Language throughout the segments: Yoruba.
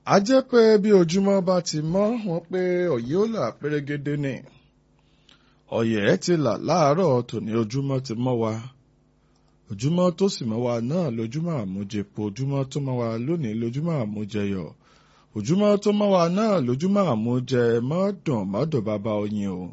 a jẹ́ pé bí ojúmọ́ bá ti mọ́ wọn pé ọ̀yẹ́ ó là pérégedé ni ọ̀yẹ́ ti là láàárọ̀ tòní ojúmọ́ ti mọ́ wa ojúmọ́ tó sì mọ́ wa náà lójúmọ́ àmújẹpo ojúmọ́ tó mọ́ wa lónìí lójúmọ́ àmújẹyọ̀ ojúmọ́ tó mọ́ wa náà lójúmọ́ àmújẹ mọ́dùn mọ́dùn bàbá oyin o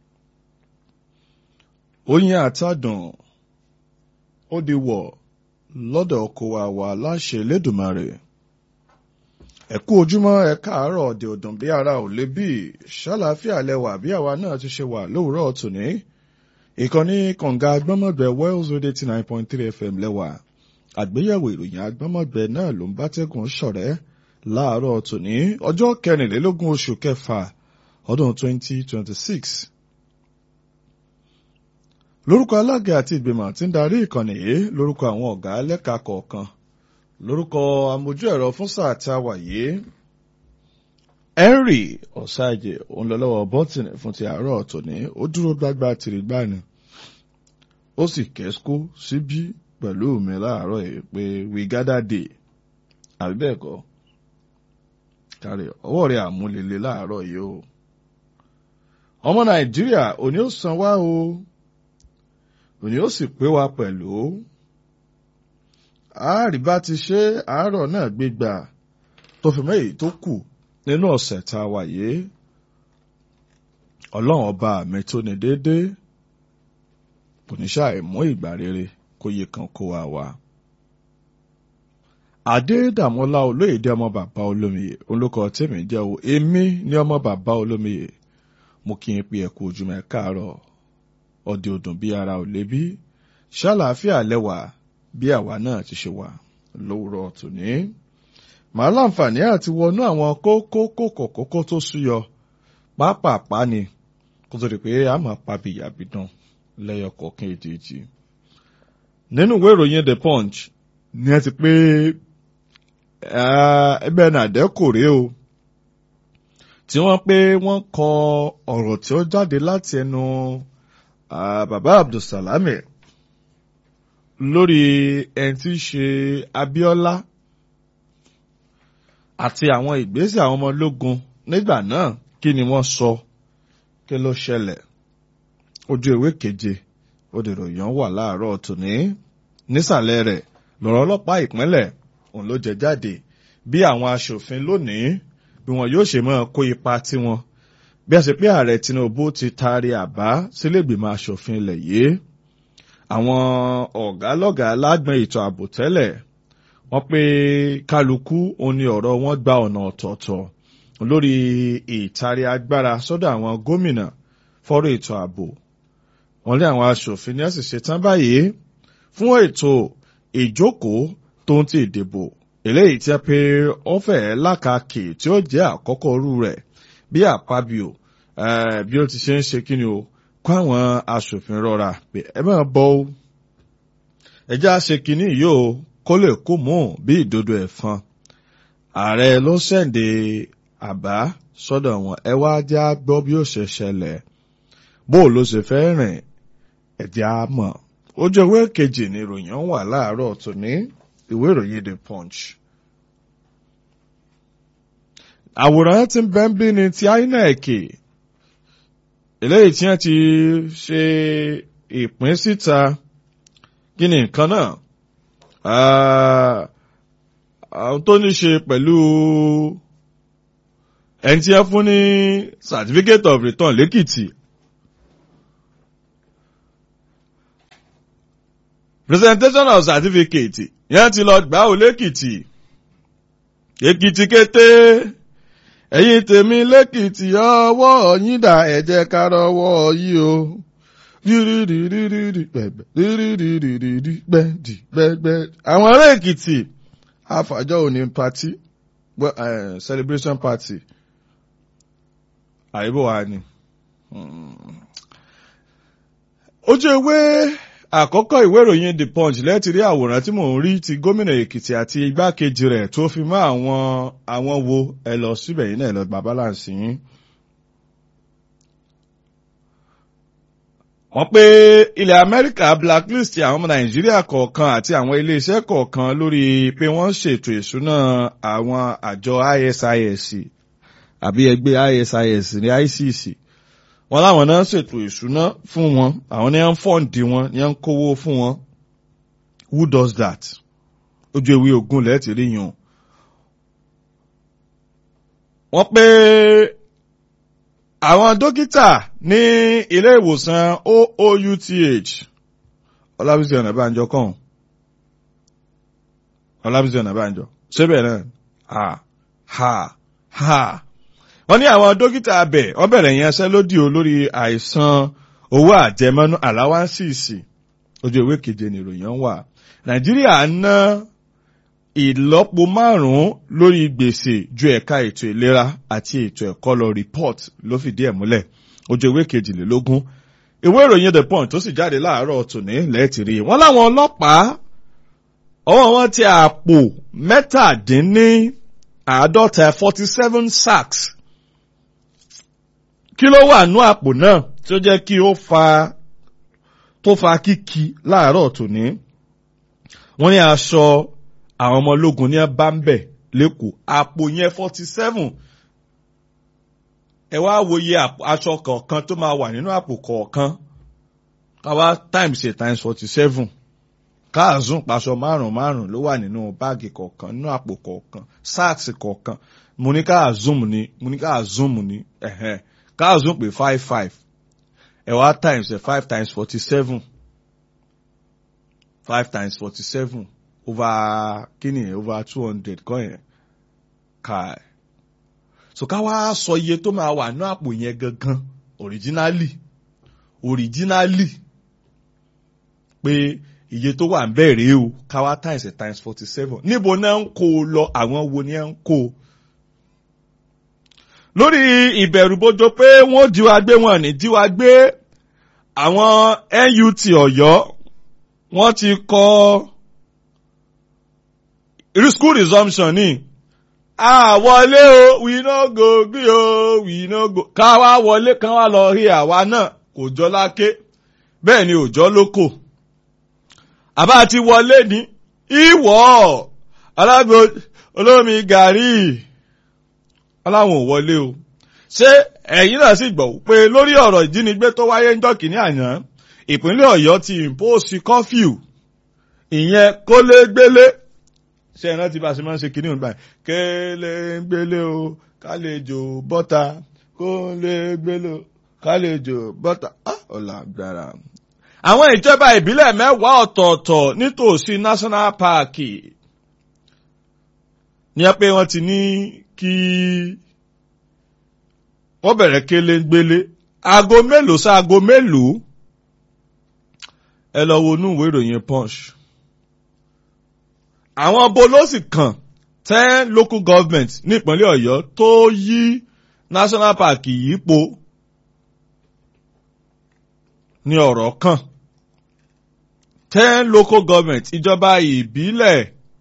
oyin àtàdùn ó di wọ̀ lọ́dọ̀ ọkọ wa wà láṣẹ Elédùmarè ẹ kú ojúmọ́ ẹ káàárọ̀ ọ̀dẹ̀ ọ̀dùn bí ara ò lè bí ṣàlàáfíà lẹwà bí àwa náà ti ṣe wà lówùúrọ̀ tòní ìkànnì kànga agbọ́mọ̀gbẹ́ Wells Radio eighty nine point three FM lẹ́wà àgbéyẹ̀wò ìròyìn agbọ́mọ̀gbẹ́ náà ló ń bá tẹ́gùn ṣọ̀rẹ́ láàárọ̀ tòní ọjọ́ kẹrìnlélógún oṣù kẹfà ọdún twenty twenty six lórúkọ alága àti ìgbìmọ̀ tí ń darí ìkànnì yìí lórúkọ àwọn ọ̀gá lẹ́ka kọ̀ọ̀kan lórúkọ amójú ẹ̀rọ fún sáà tí a wà yìí henry ọ̀sáàjẹ òǹlọ́lọ́wọ́ bọ́tìnì fún ti àárọ̀ tòní ó dúró gbágbá tìrìgbàni ó sì kẹ́síkó síbí pẹ̀lú mi láàárọ̀ yìí pé we gather day àbí bẹ́ẹ̀ kọ́ kárí ọwọ́ rẹ̀ àmúlélẹ̀ láàárọ̀ yìí o ọmọ nàìjíríà òní ó san wá o òní ó sì pé wa pẹ̀lú àárí bá ti ṣe àárọ̀ náà gbégbà tó fi mẹ́yìí tó kù nínú ọ̀sẹ̀ tá a wà yìí ọlọ́run ọba mi tó ní déédéé kò ní ṣàì mú ìgbà rere kó yẹ kan kó wa wá. Adédàmọ́lá olóyèdè ọmọ bàbá olómiyè olùkọ́ tèmi jẹ́ o èmi ní ọmọ bàbá olómiyè mo kí n pe ẹ̀kú ojúmọ́ ẹ káàárọ̀ ọdẹ ọdún bí ara ò lébi ṣàlàáfíà lẹ́wà bí àwa náà ti ṣe wà lówùrọ̀ tòní. màá láǹfààní àti wọnú àwọn kókó kókó kókó tó súyọ pápápá ni kó tó di pé a máa pa bìyàbìdàn lẹ́yọ kọ̀ọ̀kan èjèèjì. nínú ìwé ìròyìn The Punch ni ẹ ti pé ẹgbẹ́ nàdẹ́ kò rí o tí wọ́n pé wọ́n kọ ọ̀rọ̀ tí ó jáde láti ẹnu bàbá Abdulsalami lórí ẹni tí í ṣe Abíọ́lá àti àwọn ìgbésẹ̀ àwọn ọmọ ológun nígbà náà kí ni wọ́n sọ kí ló ṣẹlẹ̀ ojú ìwé keje òdìròyìn wà láàárọ̀ tòní nísàlẹ̀ rẹ̀ lọ́rọ̀ ọlọ́pàá ìpínlẹ̀ òun ló jẹ jáde bí àwọn aṣòfin lónìí bí wọn yóò ṣe máa kó ipa tiwọn bí a ṣe pé ààrẹ Tinubu ti taari àbá sílẹ̀gbìmọ̀ aṣòfin ilẹ̀ yìí àwọn ọ̀gá lọ́gàá lágbọn ètò ààbò tẹ́lẹ̀ wọ́n pé kálukú òun ni ọ̀rọ̀ wọn gba ọ̀nà ọ̀tọ̀ọ̀tọ̀ lórí ìtaari agbára sọ́dọ̀ àwọn gómìnà fọ́rọ̀ ètò ààbò wọ́n lé àwọn aṣòfin ní ẹ̀sìn ṣetán báyìí fún ètò ìjókòó tó ń ti ìdìbò eléyìí tí a pé ó fẹ́ lákàkì tí ó jẹ́ àkọ́kọ́ rú rẹ̀ bí àpábíò bí ó ti ṣe ń ṣe kí ni o kó àwọn aṣòfin rọra pé ẹ máa bọ́ ó ẹjẹ́ àṣẹ kínní yìí o kó lè kó mú bí ìdodo ẹ̀fọn ààrẹ ló ṣẹ̀ǹdẹ̀ àbá sọ́dọ̀ wọn ẹ wá já gbọ́ bí ó ṣe ṣẹlẹ̀ bó ló ṣe fẹ́ rìn ẹ̀jẹ̀ á mọ̀ ojú ìwé kejì ni ìròyìn wà láàárọ̀ tòní ìwé ìròyìn The Punch. àwòrán tí ń bẹ́ ń bí ni ti INEC eléyìí tí wọ́n ti ṣe ìpín síta kí ni nǹkan náà àwọn tó ní ṣe pẹ̀lú ẹni tí wọ́n fún ní certificate of return lẹ́kìtì presentation of certificate yẹn ti lọ gbà ó lẹ́kìtì èkìtì kété ẹ̀yin tèmi lẹ́kìtì ọwọ́ yín dà ẹ jẹ́ ká rọwọ́ yìí o àwọn ará èkìtì àfàjọ òní party celebration party àyíbò wa ni ojú ewé àkọ́kọ́ ìwé ìròyìn the punch lẹ́ẹ̀tì rí àwòrán tí mò ń rí ti gómìnà èkìtì àti igbákejì rẹ̀ tó fi mọ́ àwọn àwọn wo ẹ lọ síbẹ̀ yìí náà ẹ lọ gba balance yín. wọ́n pé ilẹ̀ Amẹ́ríkà blacklist àwọn ọmọ Nàìjíríà kọ̀ọ̀kan àti àwọn iléeṣẹ́ kọ̀ọ̀kan lórí pé wọ́n ṣètò ìṣúná àwọn àjọ ISIS àbí ẹgbẹ́ ISIS ní ICC wọ́n láwọn náà ṣètò ìṣúná fún wọn àwọn ní à ń fọ́ǹdì wọn ní à ń kówó fún wọn who does that ojú ewé ogun lẹ́ẹ̀tì rí yàn wọ́n pé àwọn dókítà ní ilé ìwòsàn OOUTH Ọlábísí Ọ̀nàbánjọ kàn Ọlábísí Ọ̀nàbánjọ ṣébẹ̀ náà ha ha ha wọ́n ní àwọn dókítà abẹ wọ́n bẹ̀rẹ̀ yẹn ṣẹ́ lódì o lórí àìsàn owó àjẹmọ́nú àláwáńsìsì ojú ìwé keje ni ìròyìn wà Nàìjíríà ná ìlọ́po márùn-ún lórí gbèsè ju ẹ̀ka ètò ìlera àti ètò ẹ̀kọ́ lọ report ló fìdí ẹ̀ múlẹ̀ ojú ìwé kejìlélógún ìwé ìròyìn the point tó sì jáde láàárọ̀ tòní lẹ́ẹ̀tìrí wọ́n láwọn ọlọ́pàá ọwọ́ wọn ti àpò mẹ́tàdínní àádọ́ta forty seven sacks kí ló wà nú àpò náà tí ó jẹ́ kí ó fa tó fa kíkí láàárọ̀ tòní wọ́n ní aṣọ àwọn ọmọ ológun ní bá ń bẹ̀ lẹ́kọ̀ọ́ àpò yẹn forty seven ẹ wá wòye aṣọ kọ̀ọ̀kan tó máa wà nínú àpò kọ̀ọ̀kan káwá times eight times forty seven káàzùn paṣọ márùn márùn ló wà nínú báàgì kọ̀ọ̀kan nínú àpò kọ̀ọ̀kan sáàksì kọ̀ọ̀kan mo ní káàzùm ní mo ní káàzùm ní ẹ̀hẹ́n káàzùm pé five five ẹ wá times ẹ five times forty seven five times forty seven over kíni over two hundred kọ́ yẹn káì so ká wá sọ iye tó máa wà ní àpò yẹn gangan originally originally pé iye tó wà ń bẹ̀rẹ̀ o ká wá times a times forty seven níbo náà ń kó o lọ àwọn wo ni ẹ ń kó o lórí ìbẹ̀rùbojo pé wọ́n jíwa gbé wọn ní jíwa gbé àwọn NUT Ọ̀yọ́ wọ́n ti kọ́ school resumption ní àwọlé o we no go gree o we no go ká wá wọlé kán wá lọ rí àwa náà kò jọ láké bẹ́ẹ̀ ni òjọ́ lóko àbá ti wọlé ní ìwọ̀ alágbó olómi gàrí aláwọn ò wọlé o ṣé ẹ̀yin náà sì gbọ́ pé lórí ọ̀rọ̀ ìjínigbé tó wáyé ń jọ́kì ní àná ìpínlẹ̀ Ọ̀yọ́ ti impose curfew ìyẹn kólégbélé ṣe ẹ̀rọ ti bá ṣe máa ń ṣe kínní òun báyìí kélégbélé o kálejò bọ́ta kólégbélé o kálejò bọ́ta ọ̀là gbára. àwọn ìjọba ìbílẹ̀ mẹ́wàá ọ̀tọ̀ọ̀tọ̀ nítòsí national park ní ẹ pé wọ́n ti ní kí wọ́n bẹ̀rẹ̀ kélégbélé aago mélòó sí aago mélòó ẹ lọ wo inú ìwé ìròyìn punch àwọn bolósì kan ten local government ní ìpínlẹ̀ Ọ̀yọ́ tó yí national park yípo ní ọ̀rọ̀ kan ten local government ìjọba ìbílẹ̀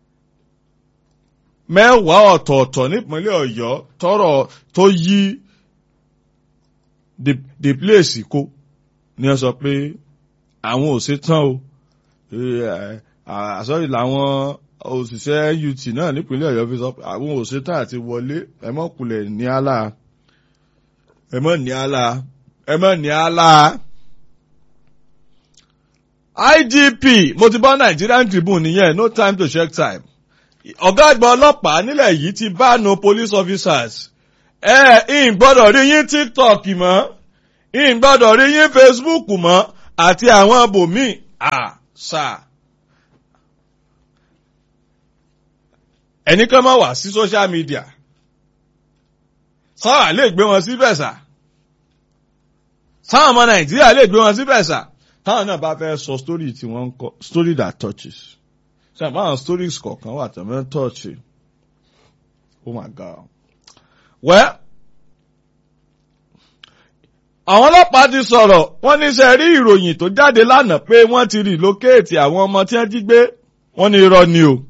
mẹ́wàá ọ̀tọ̀ọ̀tọ̀ nípínlẹ̀ Ọ̀yọ́ tọrọ tó yí the the place kó ní ẹ sọ pé àwọn ò ṣetán o àsọ̀rí làwọn òṣìṣẹ́ UT náà nípínlẹ̀ Ọ̀yọ́ fi sọ pé àwọn òṣìṣẹ́ àti wọlé ẹ mọ̀ kulẹ̀ ní àlà ẹ mọ̀ ní àlà ẹ mọ̀ ní àlà. IGP mo ti bá Nigerian Tribune nìyẹn no time to check time. ọ̀gá àgbà ọlọ́pàá nílẹ̀ yìí ti bá no police officers. ẹ ìn gbọ́dọ̀ rí yín TikTok mọ́ ìn gbọ́dọ̀ rí yín Facebook mọ́ àti àwọn bòmíì àṣà. ẹni kan máa wà sí social media sáwà lè gbé wọn síbẹ̀ sà sáwọn ọmọ nàìjíríà lè gbé wọn síbẹ̀ sà táwọn náà bá fẹ́ sọ story tí wọ́n ń kọ story that touches ṣe àmọ́ àwọn stories kọ̀ọ̀kan wà tó mẹ́ touch oh my god well àwọn ọlọ́pàá ti sọ̀rọ̀ wọ́n ní sẹ́ rí ìròyìn tó jáde lánàá pé wọ́n ti relocate àwọn ọmọ tí wọ́n jí gbé wọ́n ní irọ́ ni o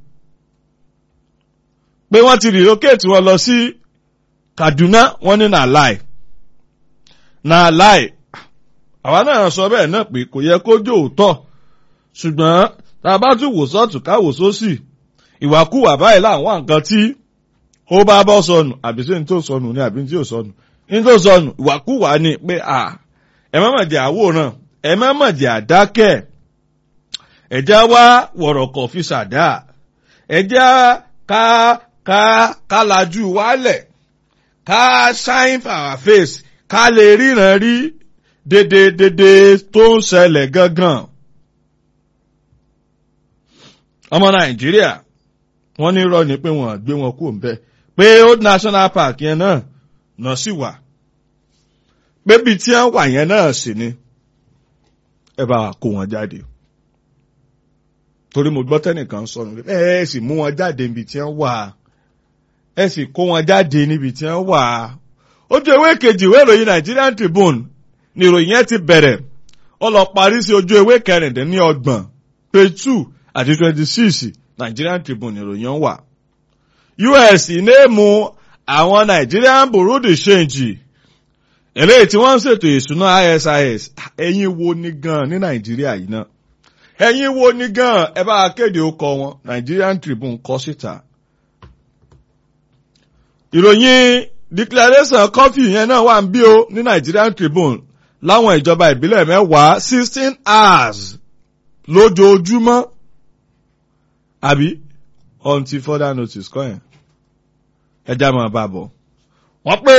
pé wọ́n ti relocate wọn lọ sí Kaduna wọ́n ní na lie na lie àwa náà sọ bẹ́ẹ̀ náà pé kò yẹ kó jó òótọ́ ṣùgbọ́n tá a bá tún wò sọ́ọ̀tún ká wò sósì ìwàkúwà báyìí láwọn nǹkan tí ó bá bọ́ sọnù àbí sí ní tó sọnù ní àbí tí ò sọnù ní tó sọnù ìwàkúwà ni pé à ẹ má mọ̀ jẹ́ àwòrán ẹ má mọ̀ jẹ́ àdákẹ́ ẹ̀já wá wọ̀rọ̀kọ̀ fi ṣàdá ẹ̀já ká ká ká lajú wálẹ̀ ká shine for our face ká lè ríran rí dédé dédé tó ń ṣẹlẹ̀ gangan. ọmọ nàìjíríà wọ́n ní irọ́ ni pé wọ́n gbé wọn kúrò ńbẹ̀ pé old national park yẹn náà náà sì wà pé bíi tí wọ́n wà yẹn náà sì ni ẹ bá wa kó wọn jáde torí mo gbọ́ tẹ́nìkan sọnù ẹ ẹ sì mú wọn jáde níbi tí wọ́n wà ẹ sì kó wọn jáde níbi tí wọ́n wà ojú ewé kejì ìwé ìròyìn Nigerian Tribune ni ìròyìn yẹn ti bẹ̀rẹ̀ ó lọ parí sí ojú ewé kẹrìndínlọ́gbọ̀n page two àti twenty six Nigerian Tribune ìròyìn wà. US ìnéèmù àwọn Nigerian Bureau de Change eléyìí tí wọ́n ń ṣètò ìṣúná ISIS ẹ̀yin wo ni gan ní Nàìjíríà yìí náà ẹ̀yin wo ni gan ẹ bá kéde ọkọ wọn Nigerian Tribune kọ síta. ìròyìn declaration coffee yẹn náà wà ń bí o ní Nigerian Tribune láwọn ìjọba ìbílẹ̀ mẹ́wàá sixteen hours lójoojúmọ́ àbí until further notice kọ́ yẹn ẹja máa bá bọ̀. wọ́n pé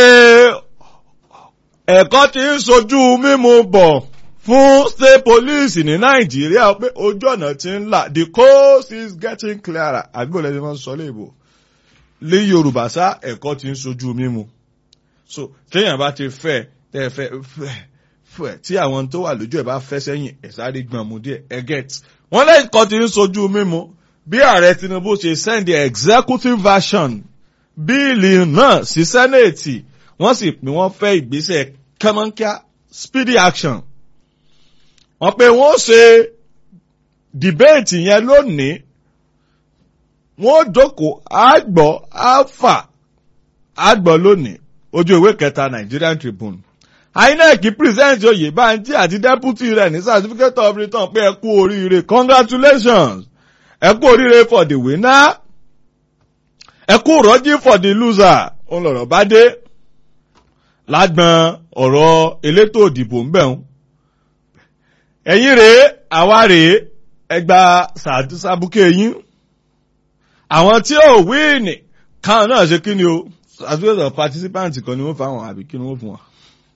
ẹ̀kọ́ ti ń sojú mímu bọ̀ fún state police ní nàìjíríà pé ojú ọ̀nà ti ń là the coast is getting clearer àbí bò lẹ́sìn máa ń sọ léèbò lé yorùbá sá ẹ̀kọ́ ti ń sojú mímu so téèyàn bá ti fẹ́ tẹ́ fẹ́ fẹ́ fẹ́ tí àwọn tó wà lójú ẹ̀ bá fẹ́ sẹ́yìn ẹ̀ sáré gbọ̀n mu díẹ̀ ẹ̀ get wọ́n lẹ́kọ̀ọ́ ti ń sojú mímu bí ààrẹ tinubu ṣe send the executive version bíìlì náà sí sẹ́nẹ̀tì wọ́n sì pín wọ́n fẹ́ ìgbésẹ̀ kẹ́mọ́nkíá speedy action. wọ́n pé wọ́n ṣe dìbéètì yẹn lónìí wọ́n jókòó àgbọ̀ alpha àgbọ̀ lónìí ojú ìwé kẹta Nigerian Tribune. INEC present Oyèbánjí àti deputy rẹ̀ ní certificate of return pé ẹ kú oríire congratulations ẹ kú oríire for the winner ẹ kú rọ́jí for the loser òun lọ̀rọ̀ bá dé lágbọn ọ̀rọ̀ elétò òdìbò ń bẹ̀rùn ẹ̀yin rèé àwa rèé ẹgbà sàbùkẹ́ yín àwọn tí ò wíìnì káwọn náà ṣe kí ni o certificate of participant kan ni wọ́n fáwọn àbí kí ni wọ́n fún wọn.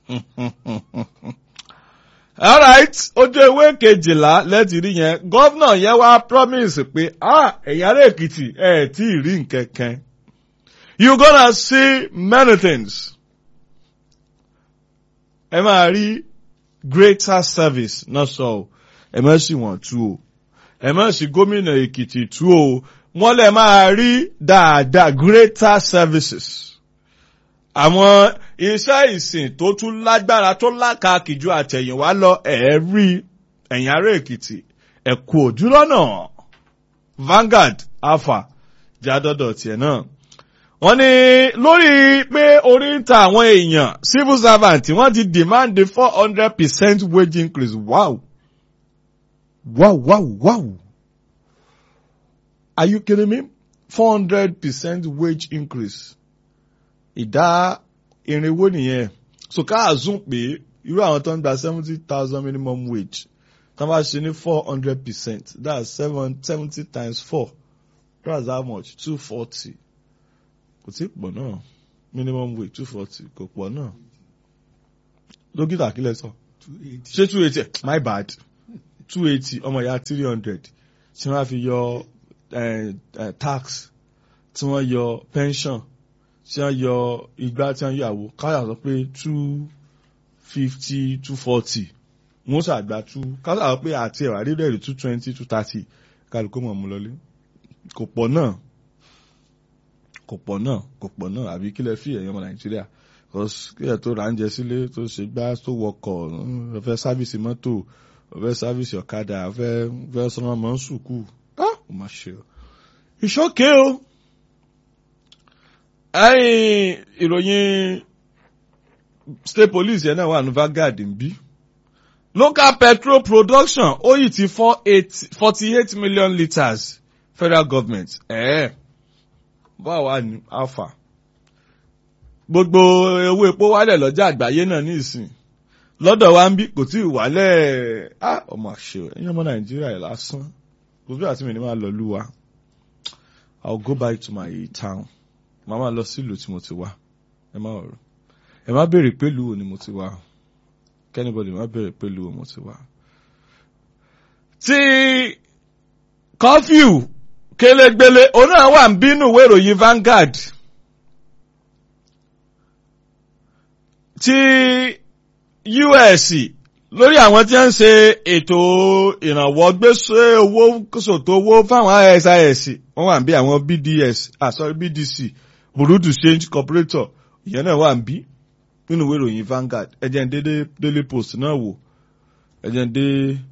alright ojú ewé kejìlá lẹ́tì rí yẹn gọ́vnà yẹn wá promise pé ah ẹ̀yà rẹ̀ èkìtì ẹ̀ tí ì rí nkẹ̀kẹ́ you gonna see many things. ẹ máa rí greater service náà sọ o ẹ má sì wọ́n tú o ẹ má sì gómìnà èkìtì tú o wọ́n lè máa rí dáadáa greater services àwọn iṣẹ́ ìsìn tó tún lágbára tó lákàkì ju àtẹ̀yìnwá lọ ẹ̀ẹ́rí ẹ̀yìn ará èkìtì ẹ̀kú òjúlọ́nà Vanguard alpha jádọ́dọ̀ tiẹ̀ náà. wọ́n ní lórí pé orí ń ta àwọn èèyàn civil servant wọ́n ti demand the four hundred percent wage increase wow wow wow wow are you kidding me four hundred percent wage increase ìdá irinwó nìyẹn so ká àzún pé irú àwọn tó ń gba seventy thousand minimum wage tó bá ṣe ní four hundred percent that's seven seventy times four that's how much two forty kò tí pọ̀ náà minimum wage two forty kò pọ̀ náà dókítà kílẹ̀ sọ ṣé two eighty my bad two eighty ọmọ ìyá three hundred tí wọ́n á fi yọ tax tí wọ́n yọ pension tí wọ́n yọ igba tí wọ́n yọ àwo káyà sọ pé two fifty two forty wọ́n ṣàgbà two káyà sọ pé àti ẹ̀wà rírẹ̀ rí two twenty two thirty kálukú mọ̀ mú lọlé kò pọ̀ náà kò pọ̀ náà kò pọ̀ náà àbí kílẹ̀ fi ẹ̀yọ́ ọmọ nàìjíríà kílẹ̀ tó ra oúnjẹ sílé tó ṣe gbá tó wọkọ̀ ọ̀fẹ́ sáfìsì mọ́tò ọ̀fẹ́ sáfìsì ọ̀kadà ọ̀fẹ́ ọ̀fẹ́ sọmọ mọ́ sùkú ó má ṣe o ìṣọ́kẹ́ o ẹ̀yìn ìròyìn state police yẹn náà wà ní Vanguard ń bí local petrol production ó yìí ti forty eight million litres federal government ẹ̀ẹ́ báwo wà ní alpha gbogbo owó epo wálẹ̀ lọ́jà àgbáyé náà ní ìsìn lọ́dọ̀ wa ń bí kò tí ì wálẹ̀ á ọmọ àṣẹ ẹ̀yìn ọmọ nàìjíríà ẹ̀ lásán kò bí àti mi ní máa lọ lú wa i will go back to my town màá máa lọ sílùú tí mo ti wá ẹ má ọ̀rọ̀ ẹ má béèrè pé lùú ni mo ti wá kẹ́nìbọ̀dì má béèrè pé lùú mo ti wá. tí kọfíù kélégbélé òun náà wà ń bínú ìwé ìròyìn Vanguard tí US lórí àwọn tí wọ́n ń ṣe ètò ìrànwọ́ gbèsè owó sòtò owó fáwọn ISIS wọ́n wà ń bí àwọn BDS ah sorry BDC Burundi Change Corporator ìyẹn náà wà ń bí nínú ìwé ìròyìn Vanguard ẹ̀jẹ̀ ń dé Daily Post náà wò ẹ̀jẹ̀ ń dé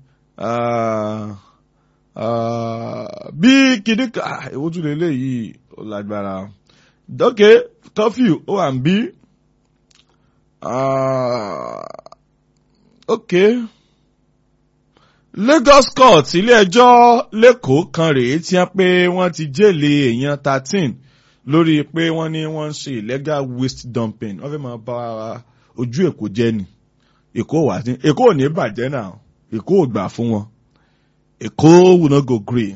bí kìdíkà ìwójú lélẹ̀ yìí ó lágbára dókè curfew ó wà ń bí ok Lagos court ilé ẹjọ́ lẹ́kọ̀ọ́ kan rèé tí wọ́n pé wọ́n ti jẹ́lé èèyàn thirteen lórí pé wọ́n ní wọ́n ń ṣe illegal waste dumping wọ́n fẹ́ máa bá ojú èkó jẹ́ ni èkó wà ní èkó ò ní bàjẹ́ náà èkó ò gbà fún wọn èkó will not go green.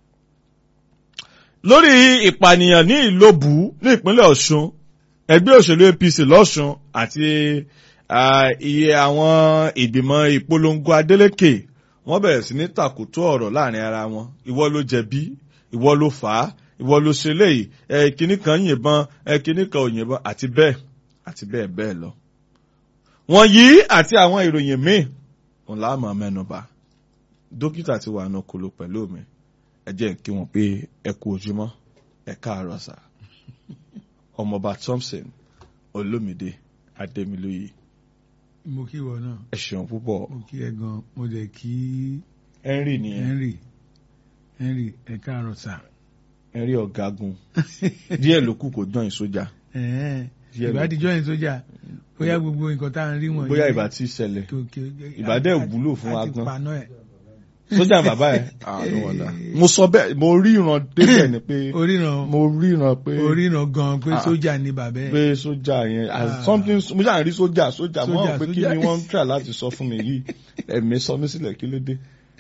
lórí ìpànìyàn ní ìlóbù ní ìpínlẹ̀ ọ̀ṣun ẹgbẹ́ òṣèlú apc lọ́ṣun àti iye àwọn ìgbìmọ̀ ìpolongo adeleke wọ́n bẹ̀rẹ̀ sí ní tàkùtù ọ̀rọ̀ láàrin ara wọn ìwọ ló jẹ̀bi ìwọ ló fà á ìwọ ló ṣe léyìí ẹ kíní kan yìnbọn ẹ kíní kan ò yìnbọn àti bẹ́ẹ̀ àti bẹ́ẹ̀ bẹ́ẹ̀ lọ. wọ́n yí àti àwọn ìròyìn míì òun là á mọ̀ mẹ́nuba dókítà ti wà nù kúlò pẹ̀lú mi ẹ jẹ́ kí wọ́n pé ẹ kú ojúmọ́ ẹ káàárọ̀ sà ọmọọba Thompson Olómìdé Adémilóyè. mo kí wọ náà. ẹ ṣeun púpọ̀. mo kí ẹ gan mo dẹ̀ kí. Henry nìyẹn. Henry Henry ẹ káàárọ̀ sà. Henry ọ̀gágun díẹ̀ ló kù kó dán ìsójà. ìbádìjọ́ yẹn sójà bóyá gbogbo nǹkan tá à ń rí wọ̀nyí. bóyá ìbá tí ṣẹlẹ̀ ìbá dẹ̀ wúlò fún wa gan. àti paná ẹ̀. sójà bàbá ẹ̀ àánú wọ̀dà. mo sọ bẹ́ẹ̀ mo ríran débẹ̀ ni pé oríran mo ríran pé oríran gan pé sójà ni bàbá ẹ̀. pé sójà yẹn as something mo ṣáà rí sójà sójà mo hàn pé kí ni wọ́n ń try láti sọ fún mi yìí ẹ̀mí sọ mí sílẹ̀ kí ló dé.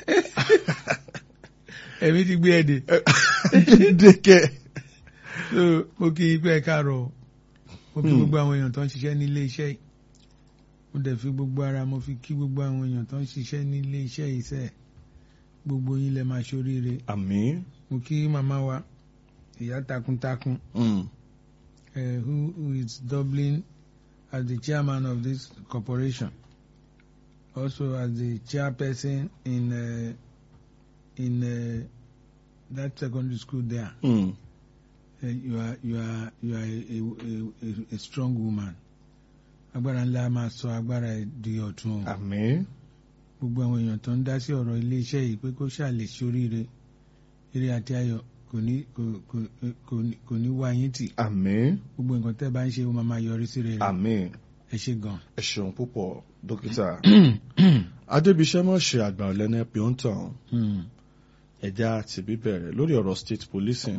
ẹ̀mí ti gbé ẹ̀ dé. dékẹ́. so mo kí i pé ẹ káàárọ̀ mo kí gbogbo àwọn èèyàn tó ń ṣiṣẹ́ nílé iṣẹ́ yìí mo dẹ̀ fi gbogbo ara mo fi kí gbogbo àwọn èèyàn tó ń ṣiṣẹ́ nílé iṣẹ́ yìí sẹ́ẹ̀ gbogbo yín lẹ máa ṣoríire. àmín. mo kí màmá wa ìyá takuntakun. Mm. Uh, who, who is doubling as the chairman of this corporation, also as the chairperson in uh, in uh, that secondary school there. Mm. Uh, you are you are you are a, a, a, a strong woman. agbára ńlá máa sọ agbára ẹ di ọ̀tun o. àmín. gbogbo àwọn èèyàn tó ń dá sí ọ̀rọ̀ iléeṣẹ́ yìí pé kó ṣàlè ṣoríire eré àti ayọ̀ kò ní kò kò kò ní- kò ní wá yín tì àmín. gbogbo nǹkan tẹ́ bá ń ṣe ó máa máa yọrí sí rere àmín. ẹ ṣe gan. ẹ ṣeun púpọ̀ dókítà. adébíṣẹ́ mọ̀ ṣe àgbà ọ̀lẹ́nà pé ó ń tàn Hmm. ẹja ti bíbẹ̀rẹ̀ lórí ọ̀rọ̀ state policing.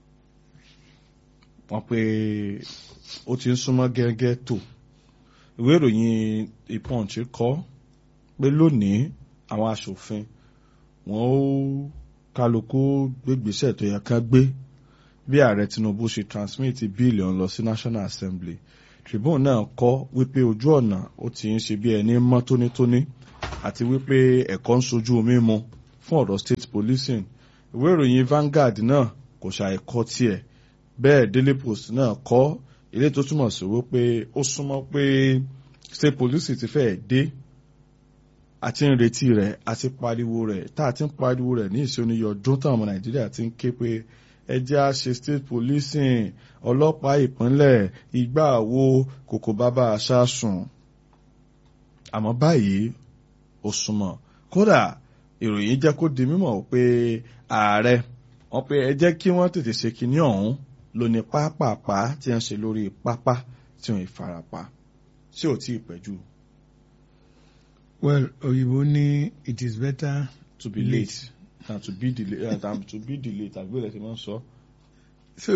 wọ́n pé ó ti ń súnmọ́ gẹ́gẹ́ tó ìwé ìròyìn ìpọ́ǹchì kọ́ pé lónìí àwọn aṣòfin wọ́n ó kálukú gbégbèsè tó yẹ ká gbé bí ààrẹ tinubu ṣe transmit bíìlì ọ̀hún lọ sí national assembly tribune náà kọ́ wípé ojú ọ̀nà ó ti ń ṣe bí ẹni mọ́ tónítóní àti wípé ẹ̀kọ́ ń sojú mímu fún ọ̀rọ̀ state policing ìwé ìròyìn Vanguard náà kò ṣàìkọ́ tiẹ̀ bẹ́ẹ̀ Daily Post náà kọ́ ilé tó túmọ̀ sí wípé ó súnmọ́ pé state police ti fẹ́ẹ̀ dé àti ń retí rẹ̀ àti pariwo rẹ̀ tá a ti ń pariwo rẹ̀ ní ìṣoníyọ ọdún táwọn ọmọ Nàìjíríà ti ń ké pé ẹ jẹ́ á ṣe state policing ọlọ́pàá ìpínlẹ̀ ìgbà wo kòkò bàbá aṣáṣùn àmọ́ báyìí ó súnmọ́ kódà ìròyìn jẹ́ kó di mímọ̀ pé ààrẹ wọ́n pé ẹ jẹ́ kí wọ́n tètè ṣe kinní ọ̀hún ló ní pápápá tí wọ́n ṣe lórí pápá tí wọ́n ìfarapa tí ò tí ì pẹ́jù. well òyìnbó ní it is better to be late than to be delayed uh, than to be delayed tàbí olè tí wọ́n sọ so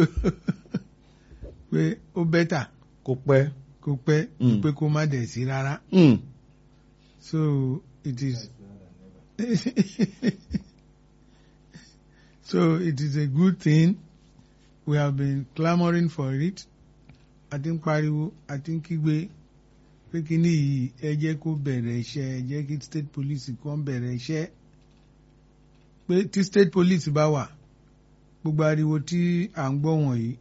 pé ó better kó pẹ́. kó pẹ́ ju Mm. pé kó má dẹ̀ sí rárá Mm. so it is so it is a good thing we have been clamouring for it a ti ń pariwo a ti ń kígbe pé kíní yìí ẹ jẹ́ kó bẹ̀rẹ̀ iṣẹ́ ẹ jẹ́ kí state police kan bẹ̀rẹ̀ iṣẹ́ pé tí state police bá wà gbogbo ariwo tí à ń gbọ́ wọ̀nyí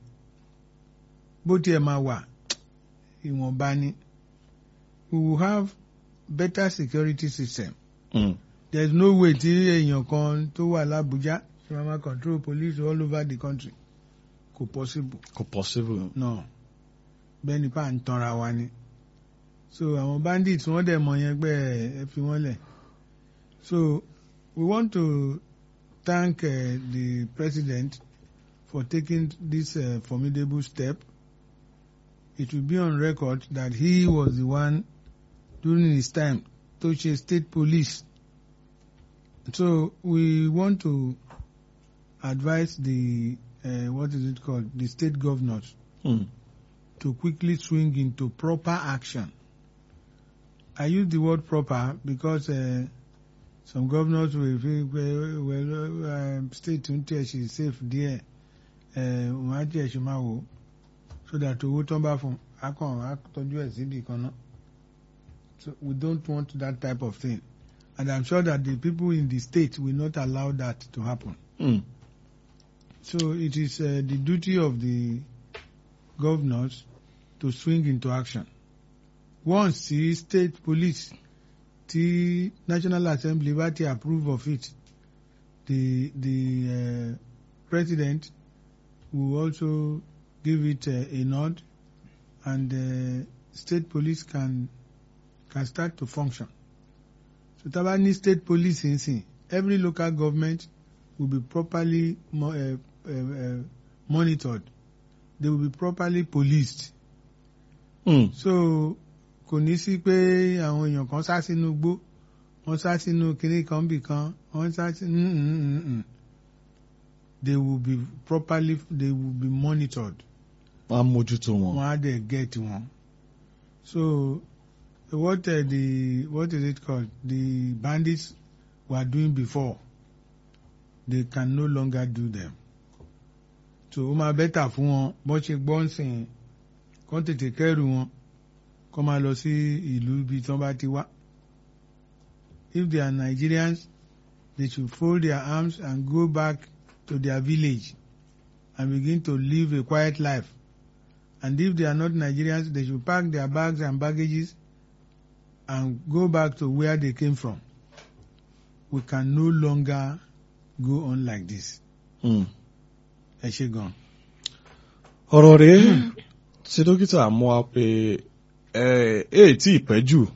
bó tiẹ̀ máa wà ìwọ̀nba ni we will have better security system Mm. there is no way tí èèyàn kan tó wà l'Abuja ṣe máa ma control police all over the country kò possible kò possible. no bẹ́ẹ̀ ni pa ń tanra wa ni so àwọn bandits wọ́n dẹ̀ mọ̀ yẹn pé ẹ ẹ fi wọ́n lẹ̀ so we want to thank uh, the president for taking this uh, formidable step it will be on record that he was the one during his time to ṣe state police so we want to advise the uh, what is it called the state governors Mm. to quickly swing into proper action. I use the word proper because uh, some governors will feel well, well um, state ń tẹ̀ ṣe safe díẹ̀ wọ́n á tẹ̀ ṣe máa wò ó so that owó tán bá fún akàn á tọ́jú ẹ̀ síbi kan náà. So we don't want that type of thing. And I'm sure that the people in the state will not allow that to happen. Mm. So it is uh, the duty of the governors to swing into action. Once the state police, the National Assembly bá ti approve of it, the the uh, president will also give it uh, a nod, and uh, state police can can start to function. So tá bá ní state police nsìn, every local government will be properly mo uh, uh, uh, monitored. They will be properly policed. Mm. So kò ní sí pé àwọn èèyàn kan sá sínú igbó wọ́n sá sínú kinní kan bì kan wọ́n sá sí mm, mm, mm, mm. they will be properly they will be monitored wọ́n á mójútó wọn. wọ́n á dẹ̀ get wọn. So what uh, the what is it called the bandits were doing before they can no longer do them. So ó máa bẹ́tà fún wọn bọ́n ṣe gbọ́ ń sìn kán tètè kẹ́rù wọn kán máa lọ sí ìlú ibi tí wọ́n bá ti wá. If they are Nigerians, they should fold their arms and go back to their village and begin to live a quiet life. And if they are not Nigerians, they should pack their bags and baggages and go back to where they came from. We can no longer go on like this. Mm. Ẹ ṣé gan. ọ̀rọ̀ rèé tí dókítà mú wa pé ẹ ẹ tí ì pẹ́ jù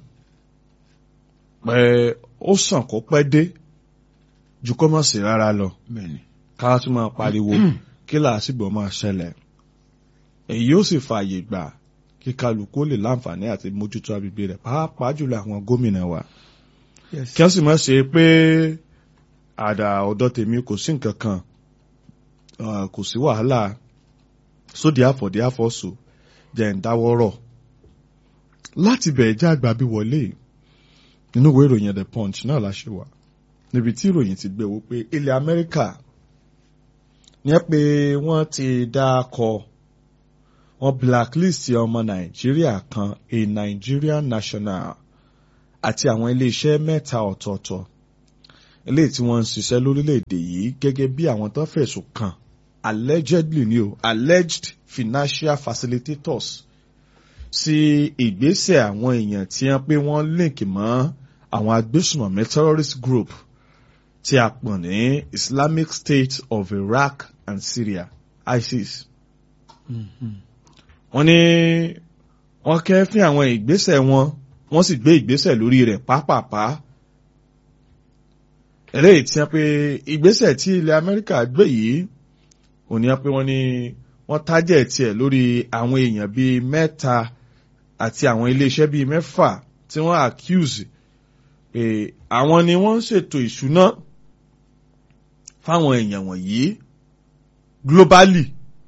pé ó sàn kó pẹ́ dé ju kó má sí rárá lọ Bẹ́ẹ̀ni. ká tún máa pariwo kí làásìgbò máa ṣẹlẹ̀ èyí yóò sì fààyè gbà kí kálukú lè láǹfààní àti mójútó agbègbè rẹ̀ pàápàá jùlọ àwọn gómìnà wa Yes. kí wọ́n sì má ṣe pé àdà ọ̀dọ̀ tèmi kò sí nǹkan kan ah, kò sí wàhálà sódì àfọ̀dí àfọ̀sù jẹ́ ń dáwọ́rọ̀ láti bẹ̀ẹ̀ jẹ́ àgbà bí wọlé nínú ìwé ìròyìn the punch náà la ṣe wà níbi tí ìròyìn ti gbé wò pé ilẹ̀ Amẹ́ríkà ní ẹ pé wọ́n ti dá kọ wọ́n blacklist ọmọ Nàìjíríà kan a Nigerian national àti àwọn iléeṣẹ́ mẹ́ta ọ̀tọ̀ọ̀tọ̀ eléyìí tí wọ́n ń ṣiṣẹ́ lórílẹ̀‐èdè yìí gẹ́gẹ́ bí àwọn tó fẹ̀sùn kàn allegedly ni o alleged financial facilitators sí ìgbésẹ̀ àwọn èèyàn tí wọ́n pé wọ́n link mọ́ àwọn agbésùmọ̀mí terrorist group tí a pọ̀ ní Islamic State of Iraq and Syria ISIS Mhm. wọ́n ní wọ́n kẹ́fín àwọn ìgbésẹ̀ wọn wọ́n sì gbé ìgbésẹ̀ lórí rẹ̀ pápápá eléyìí tí wọ́n pe ìgbésẹ̀ tí ilẹ̀ Amẹ́ríkà gbé yìí òní wọ́n pe wọ́n ní wọ́n tájẹ̀ tiẹ̀ lórí àwọn èèyàn bíi mẹ́ta àti àwọn iléeṣẹ́ bíi mẹ́fà tí wọ́n accuse pé àwọn ni wọ́n ń ṣètò ìṣúná fáwọn èèyàn wọ̀nyí globally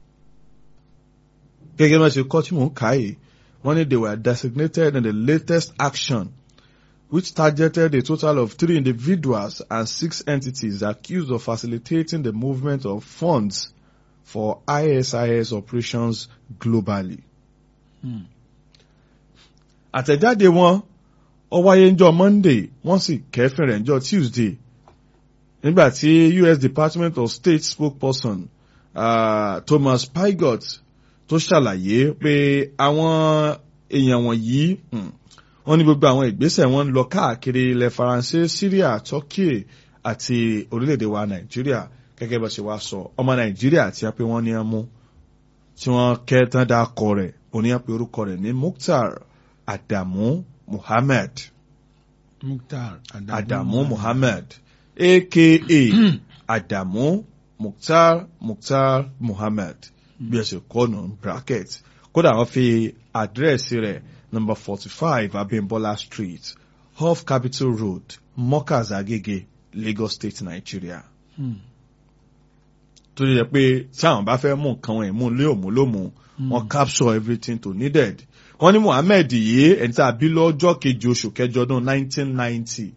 gẹ́gẹ́ bí wọ́n ṣe kọ́ tí mò ń kà yìí wọ́n ní they were designated in the latest action which targeted a total of three individuals and six entities accused of facilitating the movement of funds for ISIS operations globally. Hmm. àtẹ̀jáde wọn ó wáyé ńjọ́ Monday wọ́n sì kẹ́fìn rẹ̀ ńjọ́ Tuesday nígbà tí US Department of State spokesperson uh, Thomas Pygott tó ṣàlàyé pé àwọn èèyàn wọ̀nyí hmm, wọ́n ní gbogbo àwọn ìgbésẹ̀ wọn ń lọ káàkiri ilẹ̀ Faransé Syria Turkey àti orílẹ̀-èdè wa Nàìjíríà gẹ́gẹ́ bá ṣe wá sọ ọmọ Nàìjíríà tí wọ́n pé wọ́n ní ẹmú tí wọ́n kẹ́ tán dá kọ rẹ̀ oníyàn pé orúkọ rẹ̀ ní Mukhtar Adamu Muhammad Mukhtar Adamu, Adamu Muhammad aka Adamu Mukhtar Mukhtar Muhammad bí ẹ ṣe kọ́ nù bracket kódà wọ́n fi àdírẹ́sì rẹ̀ number forty five Abimbola Street off Capitol Road Mokas Agege Lagos State Nigeria Hmm. tó yẹ pé tí àwọn bá fẹ́ mú nǹkan wọn ìmú lé òmúlòmù wọn capture everything to needed wọ́n ní Muhammed yìí ẹni tí a bí lọ́jọ́ kejì oṣù kẹjọ ọdún nineteen ninety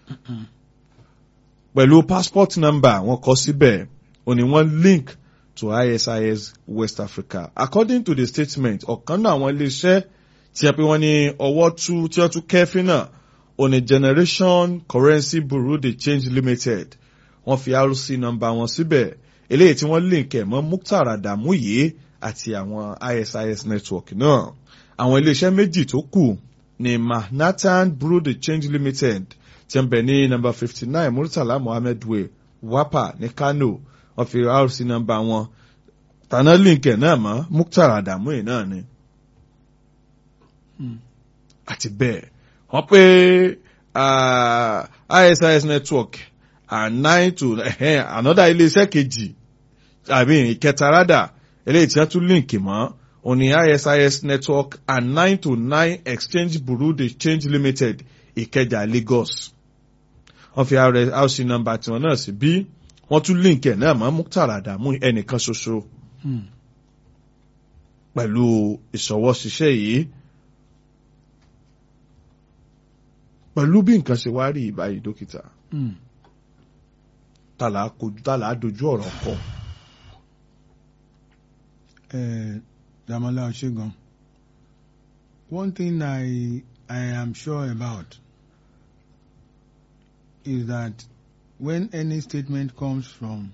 pẹ̀lú passport number wọn kọ síbẹ̀ ó ní wọ́n link to ISIS West Africa according to the statement ọ̀kan náà àwọn iléeṣẹ́ tí a pé wọ́n ní ọwọ́ tú tí wọ́n tún kẹ́fín náà ó ní Generation Currency Bureau de Change Limited wọ́n fi RC number wọn síbẹ̀ eléyìí tí wọ́n link ẹ̀ mọ́ Mukhtar Adamu yìí àti àwọn ISIS network náà àwọn iléeṣẹ́ méjì tó kù ní Manhattan Bureau de Change Limited tí ń bẹ ní number fifty nine Murtala Mohammed Way Wapa ní Kano wọ́n fi RC number wọn tàná link ẹ̀ náà mọ́ Mukhtar Adamu yìí náà ni Hmm. àti bẹ́ẹ̀ wọ́n pé ah, ISIS network and nine to eh, another iléeṣẹ́ kejì àbí ìkẹta rádà eléyìí tí wọ́n tún link mọ́ òní ISIS network and nine to nine exchange bureau de change limited ìkẹjà Lagos wọ́n fi RC number tiwọn náà sí bí wọ́n tún link ẹ̀ náà mọ́ Mukhtar Adamu ẹnìkan ṣoṣo Hmm. pẹ̀lú ìṣọwọ́ṣiṣẹ́ yìí pẹ̀lú bí nǹkan ṣe wá rí ìbáyìí dókítà Hmm. tàlà kojú tàlà dojú ọ̀rọ̀ kọ. uh, Damola Oshegun. One thing I I am sure about is that when any statement comes from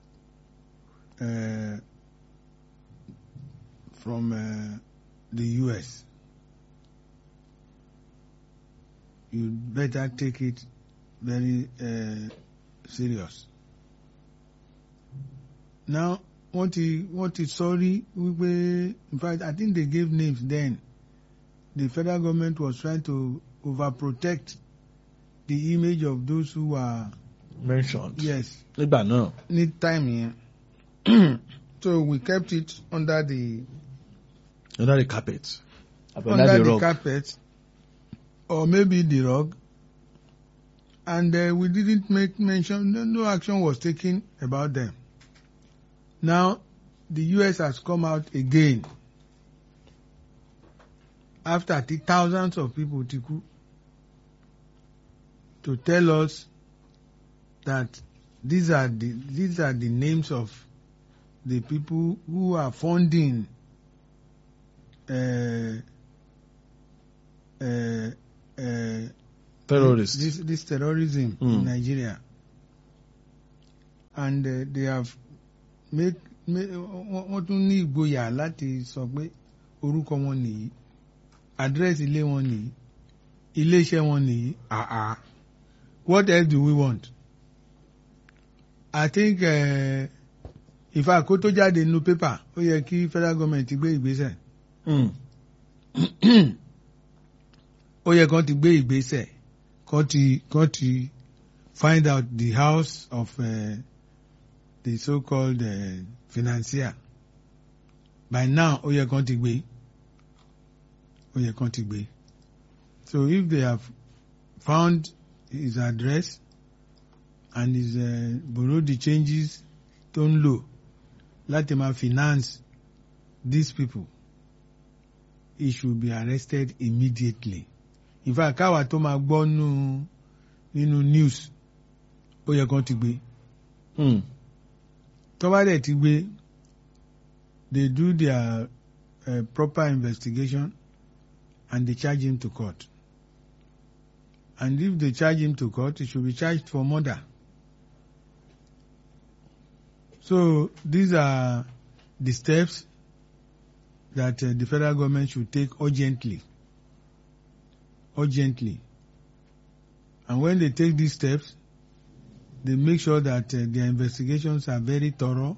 uh, from uh, the U.S., you better take it very uh, serious. Now, wọ́n ti wọ́n ti sọ́rí wípé in fact I think they gave names then the federal government was trying to overprotect the image of those who were mentioned. yes nígbà náà. ní time yẹn so we kept it under the under the carpet. under the carpet or maybe the rug and uh, we didn't make mention no, no action was taken about them now the US has come out again after the thousands of people ti kú to tell us that these are the these are the names of the people who are funding uh, uh, uh, terrorists. This, this terrorism Mm. in Nigeria. And uh, they have make, make wọ́n wọ́n tún ní ìgboyà láti sọ pé orúkọ wọn nìyí àdírẹ́sì ilé wọn nìyí iléeṣẹ́ wọn nìyí àá what else do we want? I think uh, ìfà kó tó jáde nínú pépà ó yẹ kí federal government gbé ìgbésẹ̀ Mm. ó yẹ kán ti gbé ìgbésẹ̀ kán ti kán ti find out the house of uh, the so-called uh, financier by now ó yẹ kán ti gbé ó yẹ kán ti gbé so if they have found his address and his uh, borrow the changes tó ń lò láti máa finance these people he should be arrested immediately in fact káwa tó máa gbọ́ nínú nínú news ó yẹ kán ti gbé Hmm. tó bá dẹ̀ ti gbé they do their uh, proper investigation and they charge him to court and if they charge him to court he should be charged for murder so these are the steps that uh, the federal government should take urgently urgently and when they take these steps they make sure that uh, their investigations are very thorough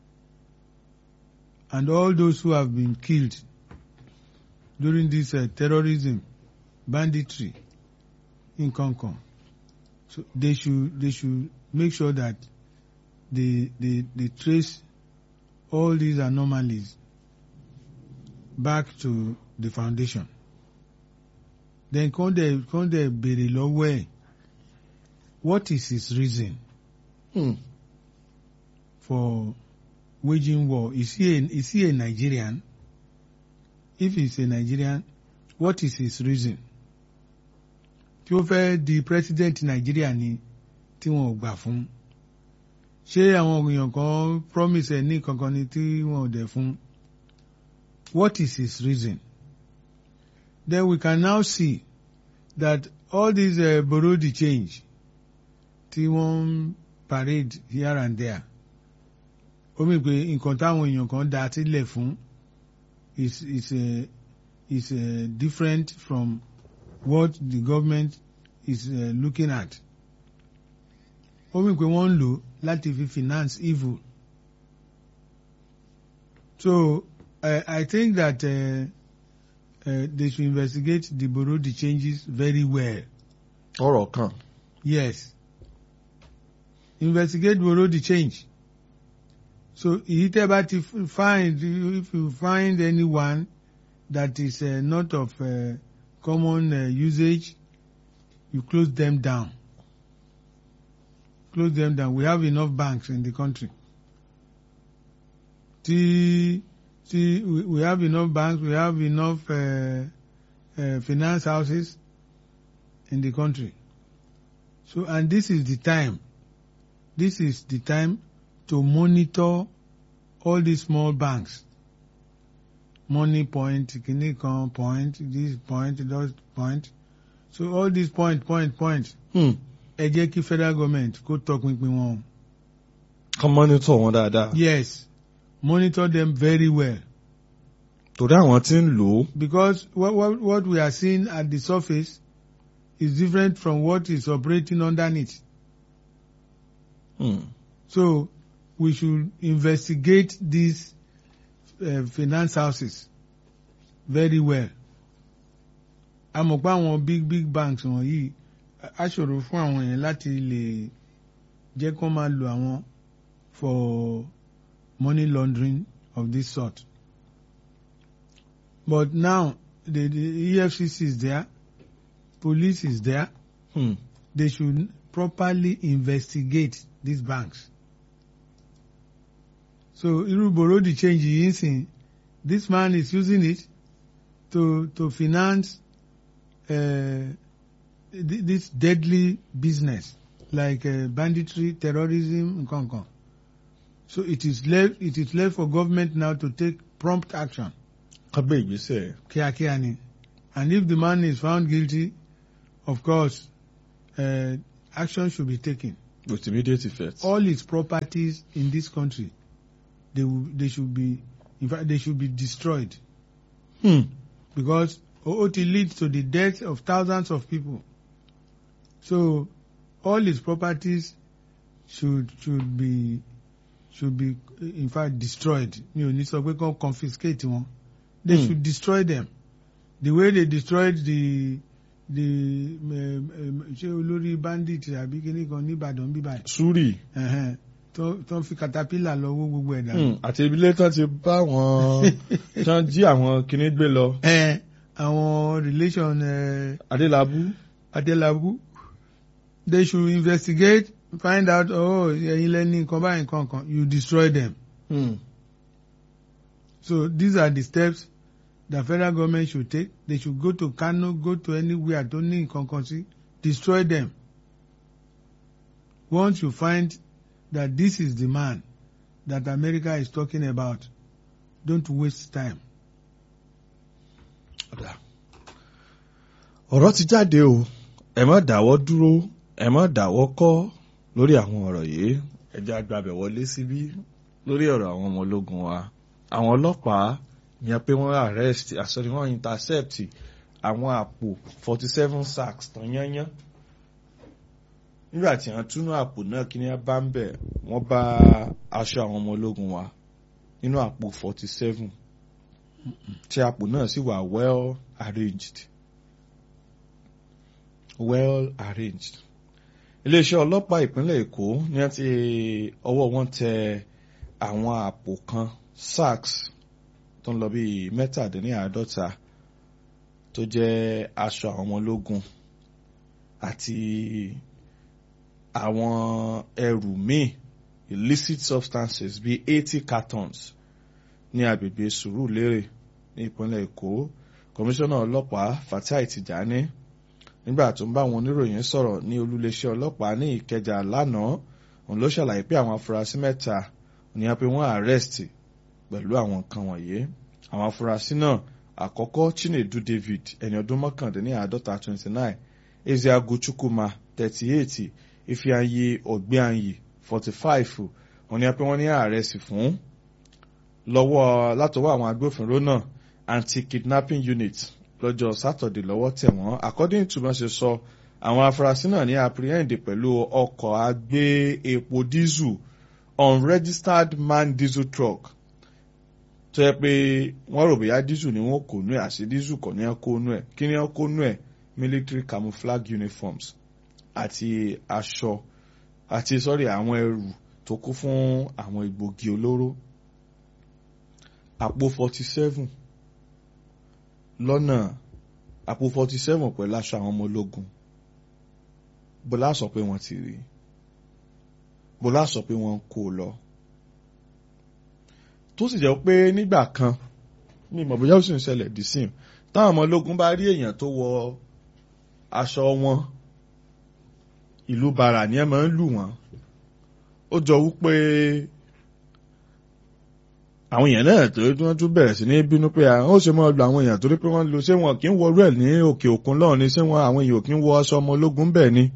and all those who have been killed during this uh, terrorism, banditry in Concon. So they should they should make sure that they they they trace all these anomalies back to the foundation. Then kàn dẹ̀ kàn dẹ̀ béèrè lọ́wọ́ ẹ̀ what is his reason Hmm. for waging war? Is he a, is he a Nigerian? If he's a Nigerian, what is his reason? Tí ó fẹ́ di president Nigeria ni tí wọn ò gbà fún. Ṣé àwọn èèyàn kan promise ẹ̀ ní kankan ni tí wọn ò dẹ̀ fún? What is his reason? Then we can now see that all these uh, borrow the change tí wọ́n ń parade here and there ó mì pé nǹkan táwọn èèyàn kan dá sílẹ̀ fún is is uh, is uh, different from what the government is uh, looking at ó mì pé wọ́n ń lò láti fi finance evil so uh, I think that uh, uh, they should investigate the borrow the changes very well. ọ̀rọ̀ kan. Yes. Investigate borrow the change. So èyí tẹ́ bá ti f- find if you find anyone that is uh, not of uh, common uh, usage, you close them down. Close them down. We have enough banks in the country. Tí tí we we have enough banks, we have enough uh, uh, finance houses in the country. So, and this is the time. This is the time to monitor all these small banks. Money point, kini kan point, this point, that point. So all these point, point, point. Hmm. Ẹ jẹ́ kí federal government kó tọpinpin wọn. kán mọ́nítọ̀ wọn dáadáa. Yes, monitor them very well. torí àwọn tí ń lò ó. Because what, what, what we are seeing at the surface is different from what is operating underneath. Hmm. So we should investigate these uh, finance houses very well. A mọ̀ pé àwọn big big banks wọ̀nyí á ṣòro fún àwọn yẹn láti lè jẹ́ kó máa lo àwọn for money laundering of this sort. But now the, the EFCC is there, police is there, Hmm. they should properly investigate these banks. So irú borrow the change yìí ń sìn this man is using it to to finance uh, th- this deadly business like uh, banditry, terrorism, nǹkan kan. So it is left it is left for government now to take prompt action kán gbé ìgbésẹ̀. kíákíá ni and if the man is found guilty of course uh, action should be taken. with immediate effect. all his properties in this country they will, they should be in fact they should be destroyed Hmm. because ó ti lead to the death of thousands of people so all his properties should should be should be in fact destroyed mi ò ní sọ pé kàn confiscate wọn they Hmm. should destroy them the way they destroyed the the um, um, ṣé olórí bandit àbí kíní kan ní Ìbàdàn bíbáyìí súrì. ẹ̀hẹ́n, tó tó ń fi caterpillar lọ wó gbogbo ẹ̀dá. Hmm. àti ibilé tán ti bá wọn tán jí àwọn kinní gbé lọ. ẹ àwọn relation ẹ adélábù. Adélabú they should investigate find out oh ẹ̀yin lẹ́ni nǹkan báyìí nǹkan kan you destroy them Hmm. so these are the steps the federal government should take they should go to Kano go to anywhere tó ní nǹkan kan sí destroy them once you find that this is the man that America is talking about don't waste time. Ọ̀dà. ọ̀rọ̀ ti jáde o ẹ má dáwọ́ dúró ẹ má dáwọ́ kọ́ lórí àwọn ọ̀rọ̀ yìí ẹ jẹ́ agbábẹ̀ wọlé síbí lórí ọ̀rọ̀ àwọn ọmọ ológun wa àwọn ọlọ́pàá yẹn pé wọ́n arrest àsọ̀rí wọ́n intercept àwọn àpò forty seven sacks tán yányán nígbà tí wọ́n túnú àpò náà kí ni wọ́n bá ń bẹ̀ wọ́n bá aṣọ àwọn ọmọ ológun wa nínú àpò forty seven tí àpò náà sì wà well arranged well arranged iléeṣẹ́ ọlọ́pàá ìpínlẹ̀ èkó ní wọ́n ti ọwọ́ wọn tẹ àwọn àpò kan sacks tó ń lọ bíi mẹ́tàdínláàádọ́ta tó jẹ́ aṣọ àwọn ọmọ ológun àti àwọn ẹrù míì illicit substances bíi eighty cartons ní agbègbè sùúrùlérè ní ìpínlẹ̀ èkó kọmíṣánná ọlọ́pàá fatai tijani nígbà tó ń bá àwọn oníròyìn sọ̀rọ̀ ní olúléeṣẹ́ ọlọ́pàá ní ìkẹjà lánàá òun ló ṣàlàyé pé àwọn afurasí mẹ́ta ní a pé wọ́n arrest pẹ̀lú àwọn nǹkan wọ̀nyí àwọn afurasí náà àkọ́kọ́ chinedu david ẹni ọdún mọ́kàndínláàádọ́ta twenty nine ezeagu chukwuma thirty eight ifeanyi ọ̀gbẹ́anyi forty five òun ní a pé wọ́n ní arrest fún lọ́wọ́ látọwọ́ àwọn agbófinró náà anti-kidnapping unit lọ́jọ́ sátọ̀dẹ̀ lọ́wọ́ tẹ̀ wọ́n according to bọ́n ṣe sọ àwọn afurasí náà ní apprehend pẹ̀lú ọkọ̀ agbé epo diesel unregistered man diesel truck tó yẹ pé wọ́n rò bóyá diesel ni wọ́n kò nú ẹ̀ àṣì diesel kò ní ẹ̀ kó nú ẹ̀ kí ni ẹ̀ kó nú ẹ̀ military camouflage uniforms àti aṣọ àti sọ́rí àwọn ẹrù tó kún fún àwọn egbògi olóró àpò forty seven lọ́nà àpò forty seven pẹ̀lú aṣọ àwọn ọmọ ológun bọ́lá sọ pé wọ́n ti rí bọ́lá sọ pé wọ́n ń kó o lọ tó sì jẹ́ pé nígbà kan ní ìmọ̀ bóyá ó sì ń ṣẹlẹ̀ dì sí táwọn ọmọ ológun bá rí èèyàn tó wọ aṣọ wọn ìlú bara ni ẹ máa ń lù wọ́n ó jọ wípé àwọn èèyàn náà tó wọ́n tún bẹ̀rẹ̀ sí ní bínú pé àwọn ó ṣe máa lu àwọn èèyàn torí pé wọ́n lo ṣé wọn kì í wọ rẹ̀ ní òkè òkun lọ́hùn ni ṣé wọn àwọn èèyàn kì í wọ aṣọ ọmọ ológun bẹ́ẹ̀ ni.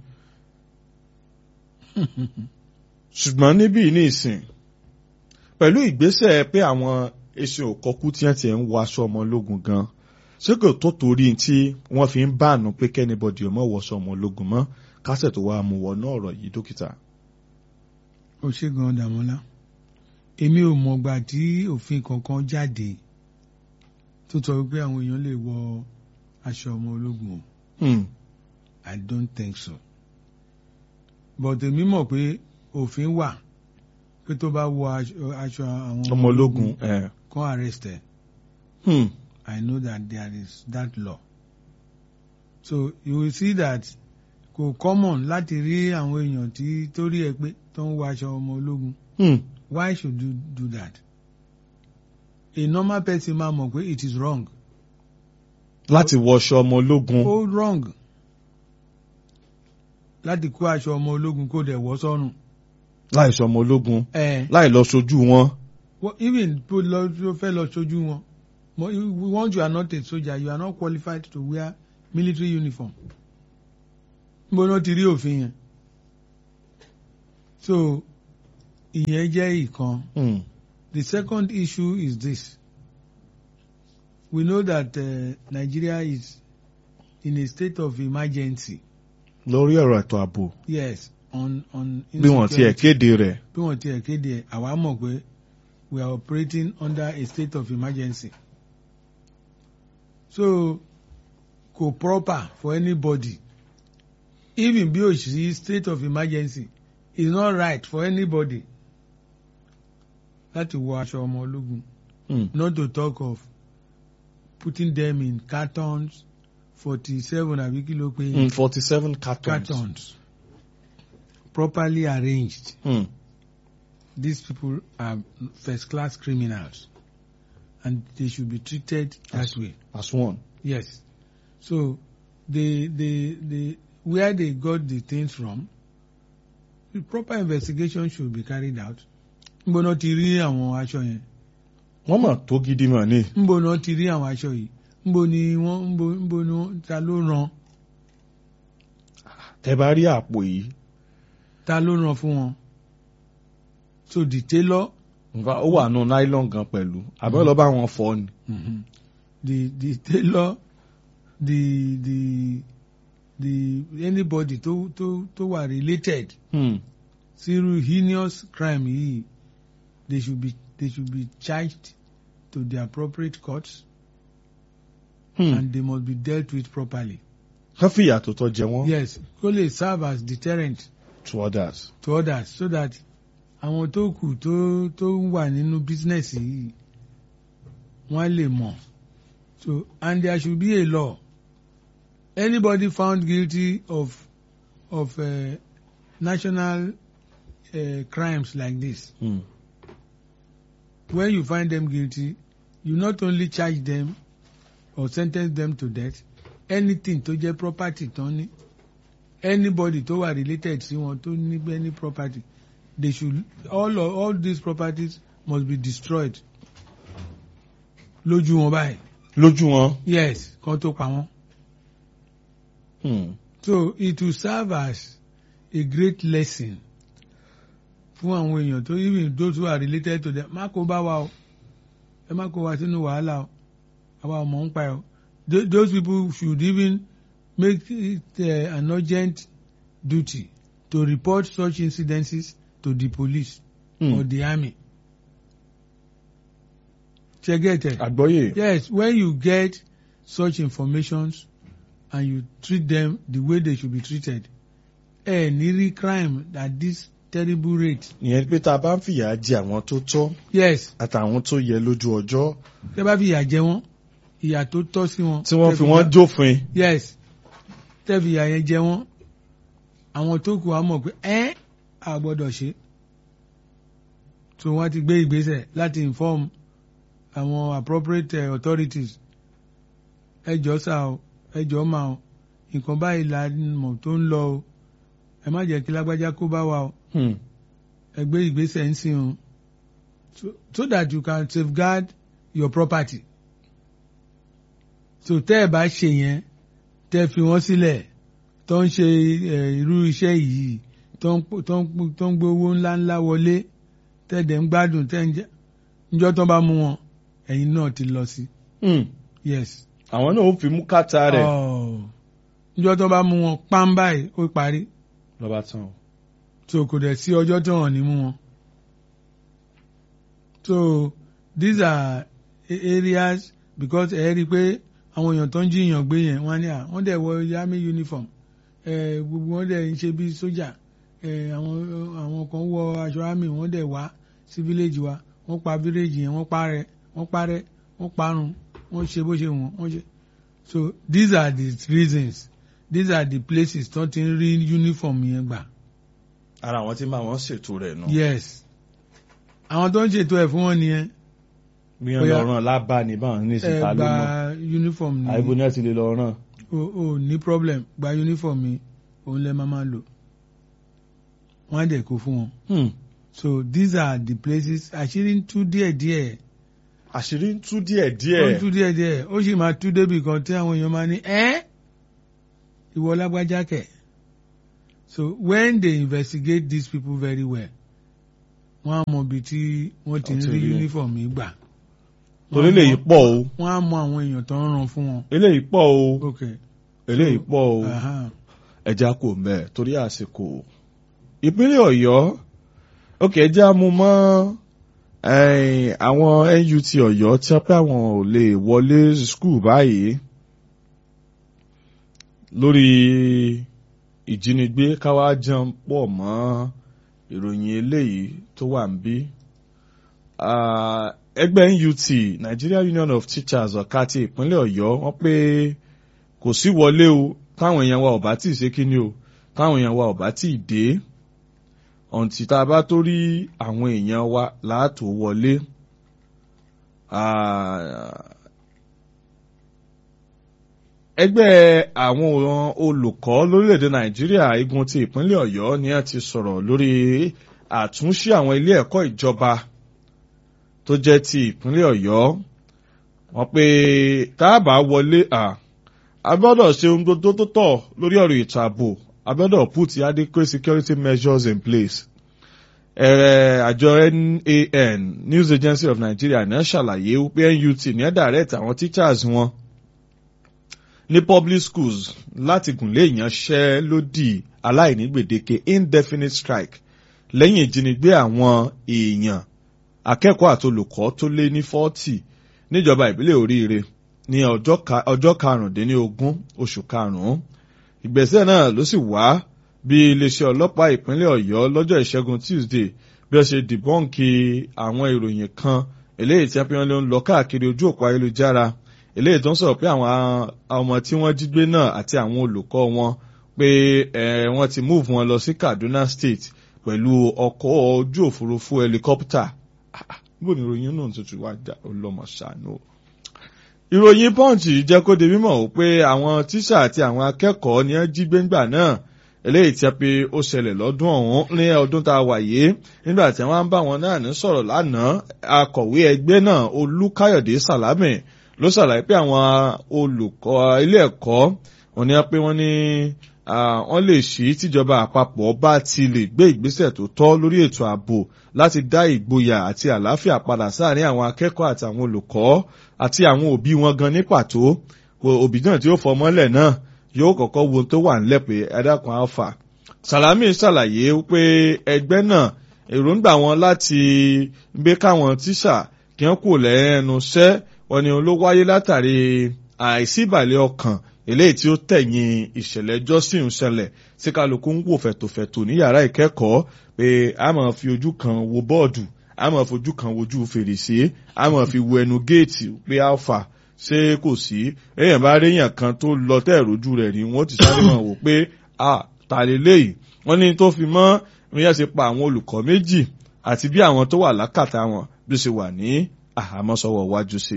ṣùgbọ́n níbí ní ìsìn pẹ̀lú ìgbésẹ̀ pé àwọn eṣin òkọ́kú tí wọ́n ti ń wọ aṣọ ọmọ ológun gan ṣé kò tó torí tí wọ́n fi ń báànù pé kẹ́nibọ̀dì ọmọ wọṣọ ọmọ ológun mọ́ kásẹ̀ tó wá mú wọnú ọ̀rọ̀ yìí dókítà. ó ṣe gan dàmọ́lá èmi ò mọ̀gbà tí òfin kankan jáde tó sọ wípé àwọn èèyàn lè wọ aṣọ ọmọ ológun o Hmm. I don't think so but èmi mọ̀ pé òfin wà pé tó bá wọ aṣọ aṣọ àwọn ọmọ ológun ẹ̀. kan arrest ẹ Hmm. I know that there is that law so you will see that kò common láti rí àwọn èèyàn tí tó rí ẹ pé tó ń wọ aṣọ ọmọ ológun Hmm. why should you do that a normal person máa mọ̀ pé it is wrong láti wọṣọ ọmọ ológun. ó wrong láti kó aṣọ ọmọ ológun kó dẹ̀ wọ́ sọ́rùn láì sọ ọmọ ológun ẹ̀ láì lọ sojú wọn. Well, even tó lọ tó fẹ́ lọ sójú wọn mo once you are not a soldier you are not qualified to wear military uniform mo náà ti rí òfin yẹn so ìyẹn jẹ́ ìkan Hmm. the second issue is this we know that uh, Nigeria is in a state of emergency lórí ọ̀rọ̀ ètò ààbò yes on on bí wọ́n tiẹ̀ insecurity. kéde rẹ̀. bí wọ́n tiẹ̀ kéde ẹ̀ àwa mọ̀ pé we are operating under a state of emergency. So kò proper for anybody even bí o ṣì state of emergency is not right for anybody láti wọ aṣọ ọmọ ológun Hmm. not to talk of putting them in cartons forty seven àbí kí ló pé Hmm. forty seven cartons. cartons properly arranged. Hmm. These people are first class criminals and they should be treated that way. as one. Yes. So the the the where they got the things from, the proper investigation should be carried out. Nbo náà ti rí àwọn aṣọ yẹn. wọ́n mọ̀ tó gidi mọ̀ ni. Nbo náà ti rí àwọn aṣọ yìí. Nbo ni wọ́n nbo nbo ni wọ́n ta ló rán tẹ bá rí àpò yìí ta ló rán fún wọn. So the tailor nǹkan ó wà nù nylon gan pẹ̀lú àbẹ́ lọ bá wọn fọ ni. Mhm. the the tailor the the the anybody tó tó tó wà related Hmm. sírú heinous crime yìí they should be they should be charged to the appropriate courts Hmm. and they must be dealt with properly. kán fìyà tó tọ́ jẹ wọ́n yes kó lè serve as deterrent to others. to others so that àwọn tó kù tó tó wà nínú business yìí wọ́n lè mọ̀ so and there should be a law anybody found guilty of of uh, national uh, crimes like this Hmm. when you find them guilty you not only charge them or sentence them to death anything tó jẹ́ property tán ní anybody tó wà related sí wọn tó ní any property they should all of, all these properties must be destroyed lójú wọn báyìí lójú wọn. yes kan tó pa wọn Hmm. so it will serve as a great lesson fún àwọn èèyàn tó even those who are related to them má kó bá wa o ẹ má kó wa sínú wàhálà o àwa ọmọ ń pa ẹ o Tho- those people should even make it uh, an urgent duty to report such incidences to the police Hmm. or the army. Ṣé get it? àgbọ́yé. Yes, when you get such informations and you treat them the way they should be treated, ẹ ní rí crime at this terrible rate. ìyẹn pé tá a bá ń fìyà jẹ àwọn tó tọ́ Yes, àtàwọn tó yẹ lójú ọjọ́ tẹ́ bá fi ìyà jẹ wọ́n, ìyà tó tọ́ sí wọn. tí wọ́n tẹ́ fi wọ́n ìyà- jófin. Yes, tẹ́ fi ìyà yẹn jẹ wọ́n, àwọn tó kù á mọ̀ pé ẹ́ a gbọ́dọ̀ ṣe. So wọ́n ti gbé ìgbésẹ̀ láti inform àwọn appropriate uh, authorities. Ẹ jọ̀ọ́ sà o, ẹ jọ̀ọ́ mà o, nǹkan báyìí la mọ̀ tó ń lọ o, ẹ má jẹ́ kí lágbájá kó bá wa o, Hmm. ẹ gbé ìgbésẹ̀ ń sìn o. So, so that you can safeguard your property. So tẹ́ ẹ bá ṣe yẹn, tẹ́ fi wọ́n sílẹ̀ tó ń ṣe eh, irú iṣẹ́ yìí tó ń pò- tó ń pò- tó ń gbé owó ńláńlá wọlé tẹ́ dẹ̀ ń gbádùn tẹ́ ń jẹ́ níjọ́ tó bá mú wọn ẹ̀yin náà ti lọ sí. Hmm. Yes. àwọn náà ó fi mú kàtà rẹ̀. Oh. níjọ́ tó bá mú wọn pam báyìí ó parí lọ́ba tán o. so kò dẹ̀ sí ọjọ́ tó hàn ní mú wọn. So these are a- areas because ẹ rí i pé àwọn èèyàn tó ń jiyàn gbé yẹn wọ́n á ní à wọ́n dẹ̀ wọ army uniform ẹ gbogbo wọn dẹ̀ ń ṣe bí sójà ẹ àwọn àwọn kan wọ aṣọ army wọ́n dẹ̀ wá sí village wa wọ́n pa village yẹn wọ́n parẹ́ wọ́n parẹ́ wọ́n parun wọ́n ṣe bó ṣe wọ́n wọ́n ṣe so these are the reasons these are the places tó ti ń rí uniform yẹn gbà. ara àwọn tí máa wọ́n ṣètò rẹ̀ nù. yes àwọn tó ń ṣètò ẹ̀ fún wọn nìyẹn bí wọ́n Bóyá- lọ ràn lábá ní báwọn ní ẹ ìsìta ló gba mọ̀. uniform ni àìbò náà ti lè lọ ràn. o o ní problem gba uniform mi òun lẹ máa máa lò wọ́n á dẹ̀ kó fún wọn Hmm. so these are the places àṣírí ń tú díẹ̀díẹ̀ àṣírí ń tú díẹ̀ ó ń díẹ̀. tú díẹ̀díẹ̀ ó sì máa tú débi kan tí àwọn èèyàn máa ní ẹ́ ìwọ lágbájá kẹ̀ so when they investigate these people very well wọ́n á mọ ibi tí wọ́n ti ń Wọ́n ti rí rí. uniform yìí gbà torí Wọ́n á eléyìí mọ- pọ̀ o wọ́n á mọ àwọn èèyàn tó ń ràn fún wọn. eléyìí pọ̀ o okay. eléyìí pọ̀ o Aha. ẹja kò mẹ́ torí àsìkò. ìpínlẹ̀ ọ̀yọ́ òkè ẹja mú mọ́ ẹ̀yìn, àwọn NUT ọ̀yọ́ tí wọ́n pẹ́ àwọn ò lè wọlé skul báyìí lórí ìjínigbé káwá jẹun pọ̀ mọ́ ìròyìn eléyìí tó wà ń bí. Ah, ẹgbẹ́ NUT Nigeria Union of Teachers ọ̀ka ti ìpínlẹ̀ ọ̀yọ́ wọ́n pé kò sí wọlé o táwọn èèyàn wa ò bá tí ì ṣe kíni o táwọn èèyàn wa ò bá tí ì dé ọ̀ǹtí tá a bá tó rí àwọn èèyàn wa láàtò wọlé. ẹgbẹ́ àwọn olùkọ́ lórílẹ̀‐èdè nàìjíríà igun ti ìpínlẹ̀ ọ̀yọ́ ni a ti sọ̀rọ̀ lórí àtúnṣe àwọn ilé ẹ̀kọ́ ìjọba tó jẹ́ ti ìpínlẹ̀ ọ̀yọ́ wọ́n pé táàbà wọlé a gbọ́dọ̀ ṣe ohun tó tó tọ́ lórí ọ̀rọ̀ ètò ààbò a gbọ́dọ̀ put adequate security measures in place. ẹ̀rẹ̀ àjọ NAN News Agency of Nigeria náà ṣàlàyé wípé NUT ní ẹ̀ direct àwọn teachers wọn ní public schools láti gùnlé ìyanṣẹ́lódì aláìní gbèdéke indefinite strike lẹ́yìn ìjínigbé àwọn èèyàn akẹ́kọ̀ọ́ àti olùkọ́ tó lé ní fọ́tì níjọba ìbílẹ̀ oríire ní ọjọ́ karùndínlógún oṣù karùn-ún ìgbésẹ̀ náà ló sì wá bí iléeṣẹ́ ọlọ́pàá ìpínlẹ̀ ọ̀yọ́ lọ́jọ́ ìṣẹ́gun tuesday bí ó ṣe dìbọ́ǹkì àwọn ìròyìn kan eléyìí tí wọ́n ń lọ káàkiri ojú òpó ayélujára eléyìí tó ń sọ̀rọ̀ pé àwọn ọmọ tí wọ́n jí gbé náà àti àwọn olùkọ́ wọn pé wọ́n ti move wọn lọ sí kaduna state pẹ̀lú ọkọ̀ ojú òfurufú helicopter bó ni ìròyìn náà tuntun wá dá ọlọ́mọ ṣàánú. ìròyìn punch jẹ́ kó di mímọ̀ ó pé àwọn tíṣà àti àwọn akẹ́kọ̀ọ́ ni wọ́n jí gbéńgbà náà eléyìí tí a pé ó ṣẹlẹ̀ lọ́dún ọ̀hún ní ọdún tá a wà yìí nígbà tí wọ́n bá wọn náà ní sọ̀rọ̀ lánàá akọ̀wé ẹgbẹ́ náà olúkáyọ̀dé sàlámì ló ṣàlàyé pé àwọn olùkọ́ ilé ẹ̀kọ́ wọn ni pé wọ́n ní wọ́n lè ṣí tíjọba àpapọ̀ bá ti lè gbé ìgbésẹ̀ tó tọ́ lórí ètò ààbò láti dá ìgboyà àti àlàáfíà padà sáàrin àwọn akẹ́kọ̀ọ́ àti àwọn olùkọ́ àti àwọn òbí wọn gan ní pàtó òbí náà tí ó fọmọ́lẹ̀ náà yóò kọ́kọ́ wo tó wà nílẹ̀ pé ẹ̀dàkùn alfa Salami ṣàlàyé pé ẹgbẹ́ náà èròǹgbà wọn láti gbé káwọn tíṣà kí wọ́n kò lẹ́nu iṣẹ́ wọn ni ló wáyé látàrí àìsíbàlẹ̀ ọkàn eléyìí tí ó tẹ̀yìn ìṣẹ̀lẹ̀ jọ́sìn ṣẹlẹ̀ tí kálukú ń wò fẹ̀tòfẹ̀tò ní yàrá ìkẹ́kọ̀ọ́ pé a máa fi ojú kan wo bọ́ọ̀dù a máa fojú kan wojú fèrèsé a máa fi wo ẹnu géètì pé alfa ṣé kò sí èèyàn bá réèyàn kan tó lọ tẹ́ẹ̀rójú rẹ̀ ni wọ́n ti sáré máa wò pé a ta lélẹ́yìí wọ́n ní tó fi mọ́ ìyẹn ṣe pa àwọn olùkọ́ méjì àti bí àwọn tó wà lákàtà wọn bí ó ṣe wà ní àhámọ́ sọ́wọ́ wájú sí.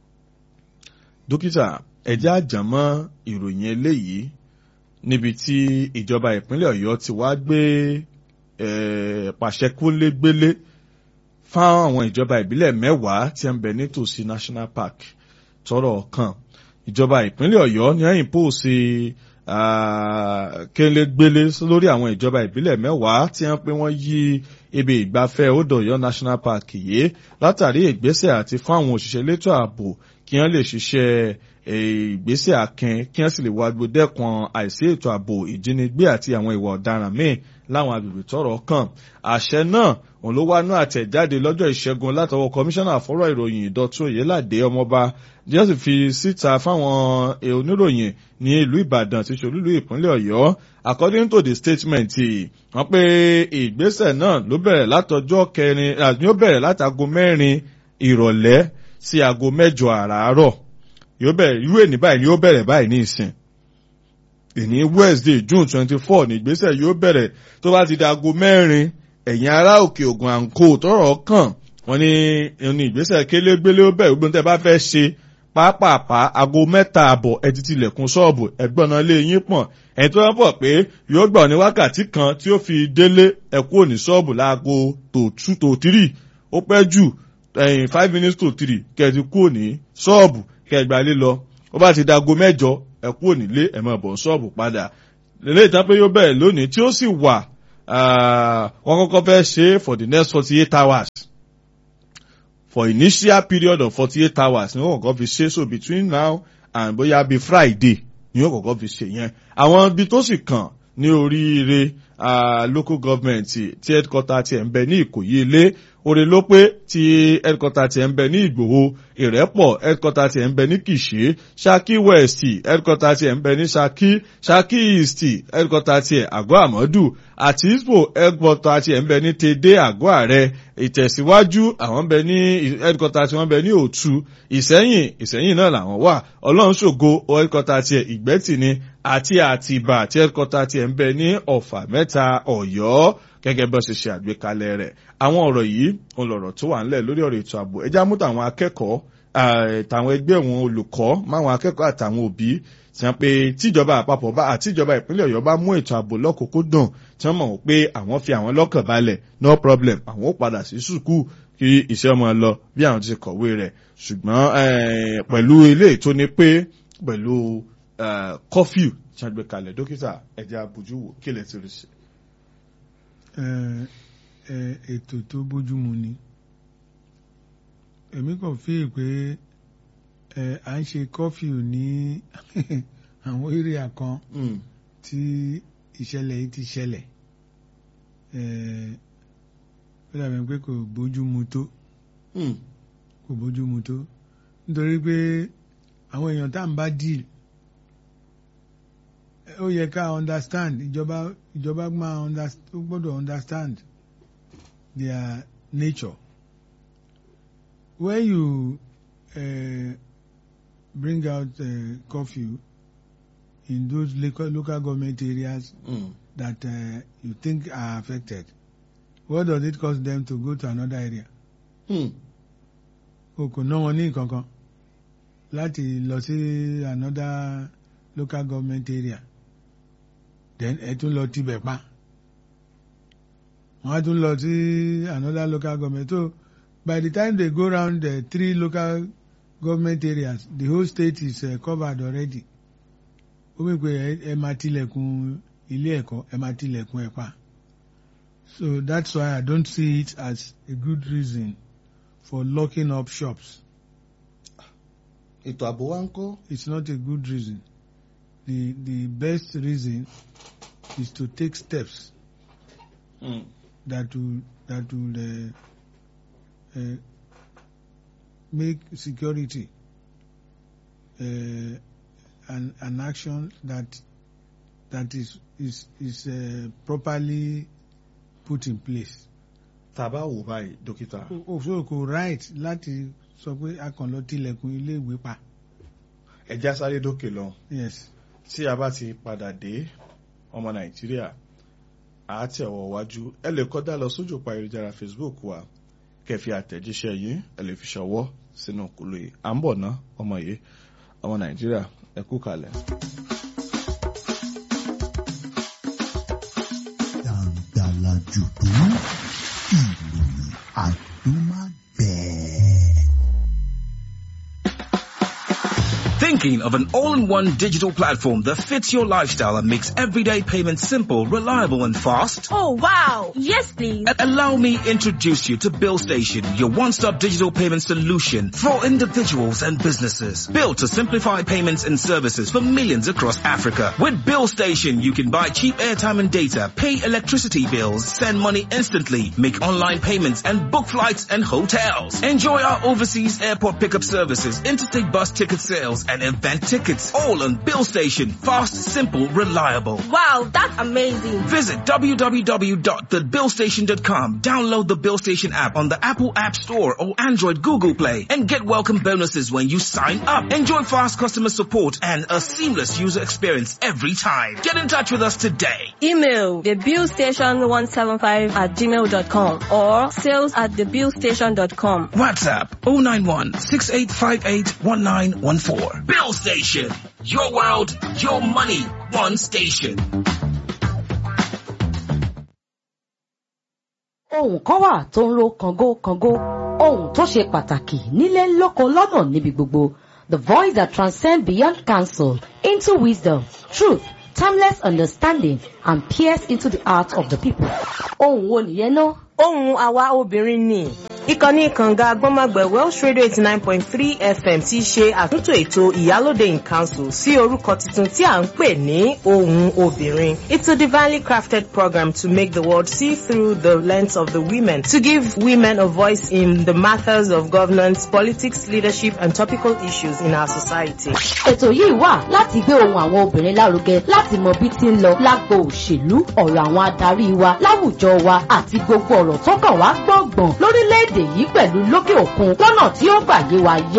dókítà ẹ̀jẹ̀ àjàmọ́ ìròyìn eléyìí níbi tí ìjọba ìpínlẹ̀ ọ̀yọ́ ti wá gbé pàṣẹ kólégbélé fáwọn àwọn ìjọba ìbílẹ̀ mẹ́wàá tí ń bẹ nítòsí national park tọrọ kan ìjọba ìpínlẹ̀ ọ̀yọ́ ní ẹ̀yìn pòsè kélégbélé lórí àwọn ìjọba ìbílẹ̀ mẹ́wàá tí wọ́n pé wọ́n yí ibi ìgbafẹ́ odò ọ̀yọ́ national park yìí látàrí ìgbésẹ̀ àti fún àwọn òṣìṣẹ́ elétò ààbò kí wọ́n lè ṣiṣẹ́ ìgbésẹ̀ akin kí wọ́n sì lè wá gbódẹ́kun àìsí ètò ààbò ìjínigbé àti àwọn ìwà ọ̀daràn míì láwọn agbègbè tọ́rọ̀ kàn àṣẹ náà òun ló wá náà àtẹ̀jáde lọ́jọ́ ìṣẹ́gun látọwọ́ kọmíṣánná fọ́rọ̀ ìròyìn ìdọ̀tún òyìnládé ọmọọba díẹ̀ sì fi síta fáwọn oníròyìn ní ìlú ìbàdàn tí ṣolúlú ìpínlẹ̀ ọ̀yọ́ according to the statement wọ́n pé ìgbésẹ̀ náà ló bẹ̀rẹ̀ látọjọ́ kẹrin àti ó bẹ̀rẹ̀ látago mẹ́rin ìrọ̀lẹ́ sí aago mẹ́jọ àràárọ̀ yóò bẹ̀rẹ̀ irú èní báyìí ni yóò bẹ̀rẹ̀ báyìí ní ìsìn èní wednesday june twenty four ní ìgbésẹ̀ yóò bẹ̀rẹ̀ tó bá ti di aago mẹ́rin ẹ̀yìn ará òkè ògùn àǹkó tọrọ kàn wọ́n ní ní ìgbésẹ̀ kélégbélé ó bẹ̀rẹ̀ gbogbo tẹ́ bá fẹ́ ṣe pápápá aago mẹ́ta àbọ̀ ẹ ti tilẹ̀kùn ṣọ́ọ̀bù ẹ̀gbọ́n náà lé yín pọ̀n ẹ̀yìn tó wọ́n pọ̀ pé yóò gbà ní wákàtí kan tí ó fi délé ẹ̀kú òní ṣọ́ọ̀bù láago tó two tó three ó pẹ́ jù ẹ̀yìn five minutes to three kẹ̀ẹ́dì kú òní ṣọ́ọ̀bù kẹgbà lé lọ ó bá ti dago mẹ́jọ ẹ kú ònílé ẹ máa bọ̀ ṣọ́ọ̀bù padà lélẹ́ ìtàn pé yóò bẹ̀rẹ̀ lónìí tí ó sì wà wọ́n kọ́kọ́ fẹ́ ṣe for the next forty eight hours for initial period of forty eight hours ni wọ́n kọ́kọ́ fi ṣe so between now and bóyá bíi friday ni wọ́n kọ́kọ́ fi ṣe yẹn àwọn ibi tó sì kàn ní oríire local government tí headquarter ti ẹ̀ ń bẹ ní ìkòyí ilé oore ló pé tí headquarter ti ẹ̀ ń bẹ ní ìgbòho ìrẹ́pọ̀ headquarter ti ẹ̀ ń bẹ ní kìṣe ṣakí west headquarter ti ẹ̀ ń bẹ ní ṣakí ṣakí east headquarter ti ẹ̀ àgọ́ àmọ́dù àti ispo headquarter ti ẹ̀ ń bẹ ní tèdè àgọ́ ààrẹ ìtẹ̀síwájú àwọn ń bẹ ní headquarter tí wọ́n bẹ ní òtù ìsẹ́yìn ìsẹ́yìn náà làwọn wà ọlọ́run ṣògo headquarter ti ẹ̀ ìgbẹ́tì ni àti àtìbà tí headquarter ti ẹ̀ ń bẹ ní ọ̀fà mẹ́ta ọ̀yọ́ gẹ́gẹ́ bó ṣe ṣe àgbékalẹ̀ rẹ̀ àwọn ọ̀rọ̀ yìí òun lọ̀rọ̀ tó wà ńlẹ̀ lórí ọ̀rọ̀ ètò ààbò ẹjá mú tàwọn akẹ́kọ̀ọ́ tàwọn ẹgbẹ́ wọn olùkọ́ máwọn akẹ́kọ̀ọ́ àtàwọn òbí tí wọ́n pe tíjọba àpapọ̀ bá àtijọba ìpínlẹ̀ ọ̀yọ́ bá mú ètò ààbò lọ́kùnkúndùn tí wọ́n mọ̀ pé àwọn fi àwọn lọ́kàn balẹ̀ no problem àwọn ó padà sí sùkúù kí iṣẹ́ ọmọ lọ bí àwọn ti kọ̀wé rẹ̀ ṣùgbọ́n pẹ̀lú ilé tó ní pé pẹ̀lú kọfíù tí wọ́n gbé kalẹ̀ dókítà ẹ̀jẹ̀ abojú wò kí lè ti rí sí. ètò tó bójúmu ni èmi kàn fi pé à ń ṣe kọfíù ní àwọn area kan tí ìṣẹ̀lẹ̀ yìí ti ṣẹlẹ̀ ó dàbí pé kò bójúmu tó kò bójúmu tó nítorí pé àwọn èèyàn tá à ń bá deal ó yẹ ká understand ìjọba ìjọba máa ó gbọ́dọ̀ understand their nature when you uh, bring out uh, curfew in those local, local government areas mm. that uh, you think are affected what does it cost them to go to another area? o kò ná wọn ní kankan láti lọ sí another local government area then ẹ tún lọ tibẹ̀ pa wọ́n á tún lọ sí another local government so by the time they go round the three local government areas the whole state is uh, covered already ó wí pé ẹ máa tilẹ̀kùn ilé ẹ̀kọ́ ẹ máa tilẹ̀kùn ẹ̀ pa. So that's why I don't see it as a good reason for locking up shops. Ètò ààbò wa ń kọ́. It's not a good reason. The the best reason is to take steps Mm. that will that will uh, uh, make security uh, an an action that that is is is uh, properly put in place. Tàbá wò báyìí dókítà. òfin kò right láti sọ pé a kàn lọ tilẹ̀kùn ilé ìwé pa. Ẹja sáré dókè lọ. yes. Tí a bá ti padà dé ọmọ Nàìjíríà, àá tẹ̀ ọwọ́ wájú. Ẹ lè kọ́dá lọ sójú pa ayélujára Facebook wa. Kẹ̀fì àtẹ̀jíṣẹ́ yín ẹ lè fi ṣọwọ́ sínú kúlò yìí. À ń bọ̀ ná ọmọ yìí ọmọ Nàìjíríà ẹ kú kalẹ̀. Dàǹdàlà jùdú ìròyìn àdúmágbẹ̀ẹ́. Thinking of an all-in-one digital platform that fits your lifestyle and makes everyday payments simple, reliable and fast? Oh wow! Yes please! A- Allow me introduce you to Bill Station, your one-stop digital payment solution for individuals and businesses. Built to simplify payments and services for millions across Africa. With Bill Station, you can buy cheap airtime and data, pay electricity bills, send money instantly, make online payments and book flights and hotels. Enjoy our overseas airport pickup services, interstate bus ticket sales and event tickets. All on Bill Station. Fast, simple, reliable. Wow, that's amazing! Visit www.thebillstation.com. Download the Bill Station app on the Apple App Store or Android Google Play and get welcome bonuses when you sign up. Enjoy fast customer support and a seamless user experience every time. Get in touch with us today. Email thebillstation175 at gmail.com or sales at thebillstation.com. WhatsApp 091 6858 1914. Bill Station. Your world, your money, one station. ohun kan wà tó ń ro kàngó kàngó ohun tó ṣe pàtàkì nílé lóko lọ́nà níbi gbogbo the voice that transcends beyond counsel into wisdom truth timeless understanding and peers into the heart of the people. ohun wo nìyẹn náà. ohun àwa obìnrin ni ìkànnì kànga agbọ́nmágbẹ̀ welsh radio eighty nine point three fm ti ṣe àtúntò ètò ìyálóde in council sí orúkọ tuntun tí à ń pè ní ohun obìnrin it's a divinely crafted program to make the world see through the lens of the women to give women a voice in the matters of governance politics leadership and topical issues in our society. ètò yìí wà láti gbé ohun àwọn obìnrin lárugẹ láti mọ bí ti ń lọ lágbo òṣèlú ọ̀rọ̀ àwọn adarí wa láwùjọ wa àti gbogbo ọ̀rọ̀ tó kàn wá gbọ̀ngbọ̀n lórílẹ̀‐èdè yìí pẹ̀lú lókè òkun lọ́nà tí ó gbà yé wa yé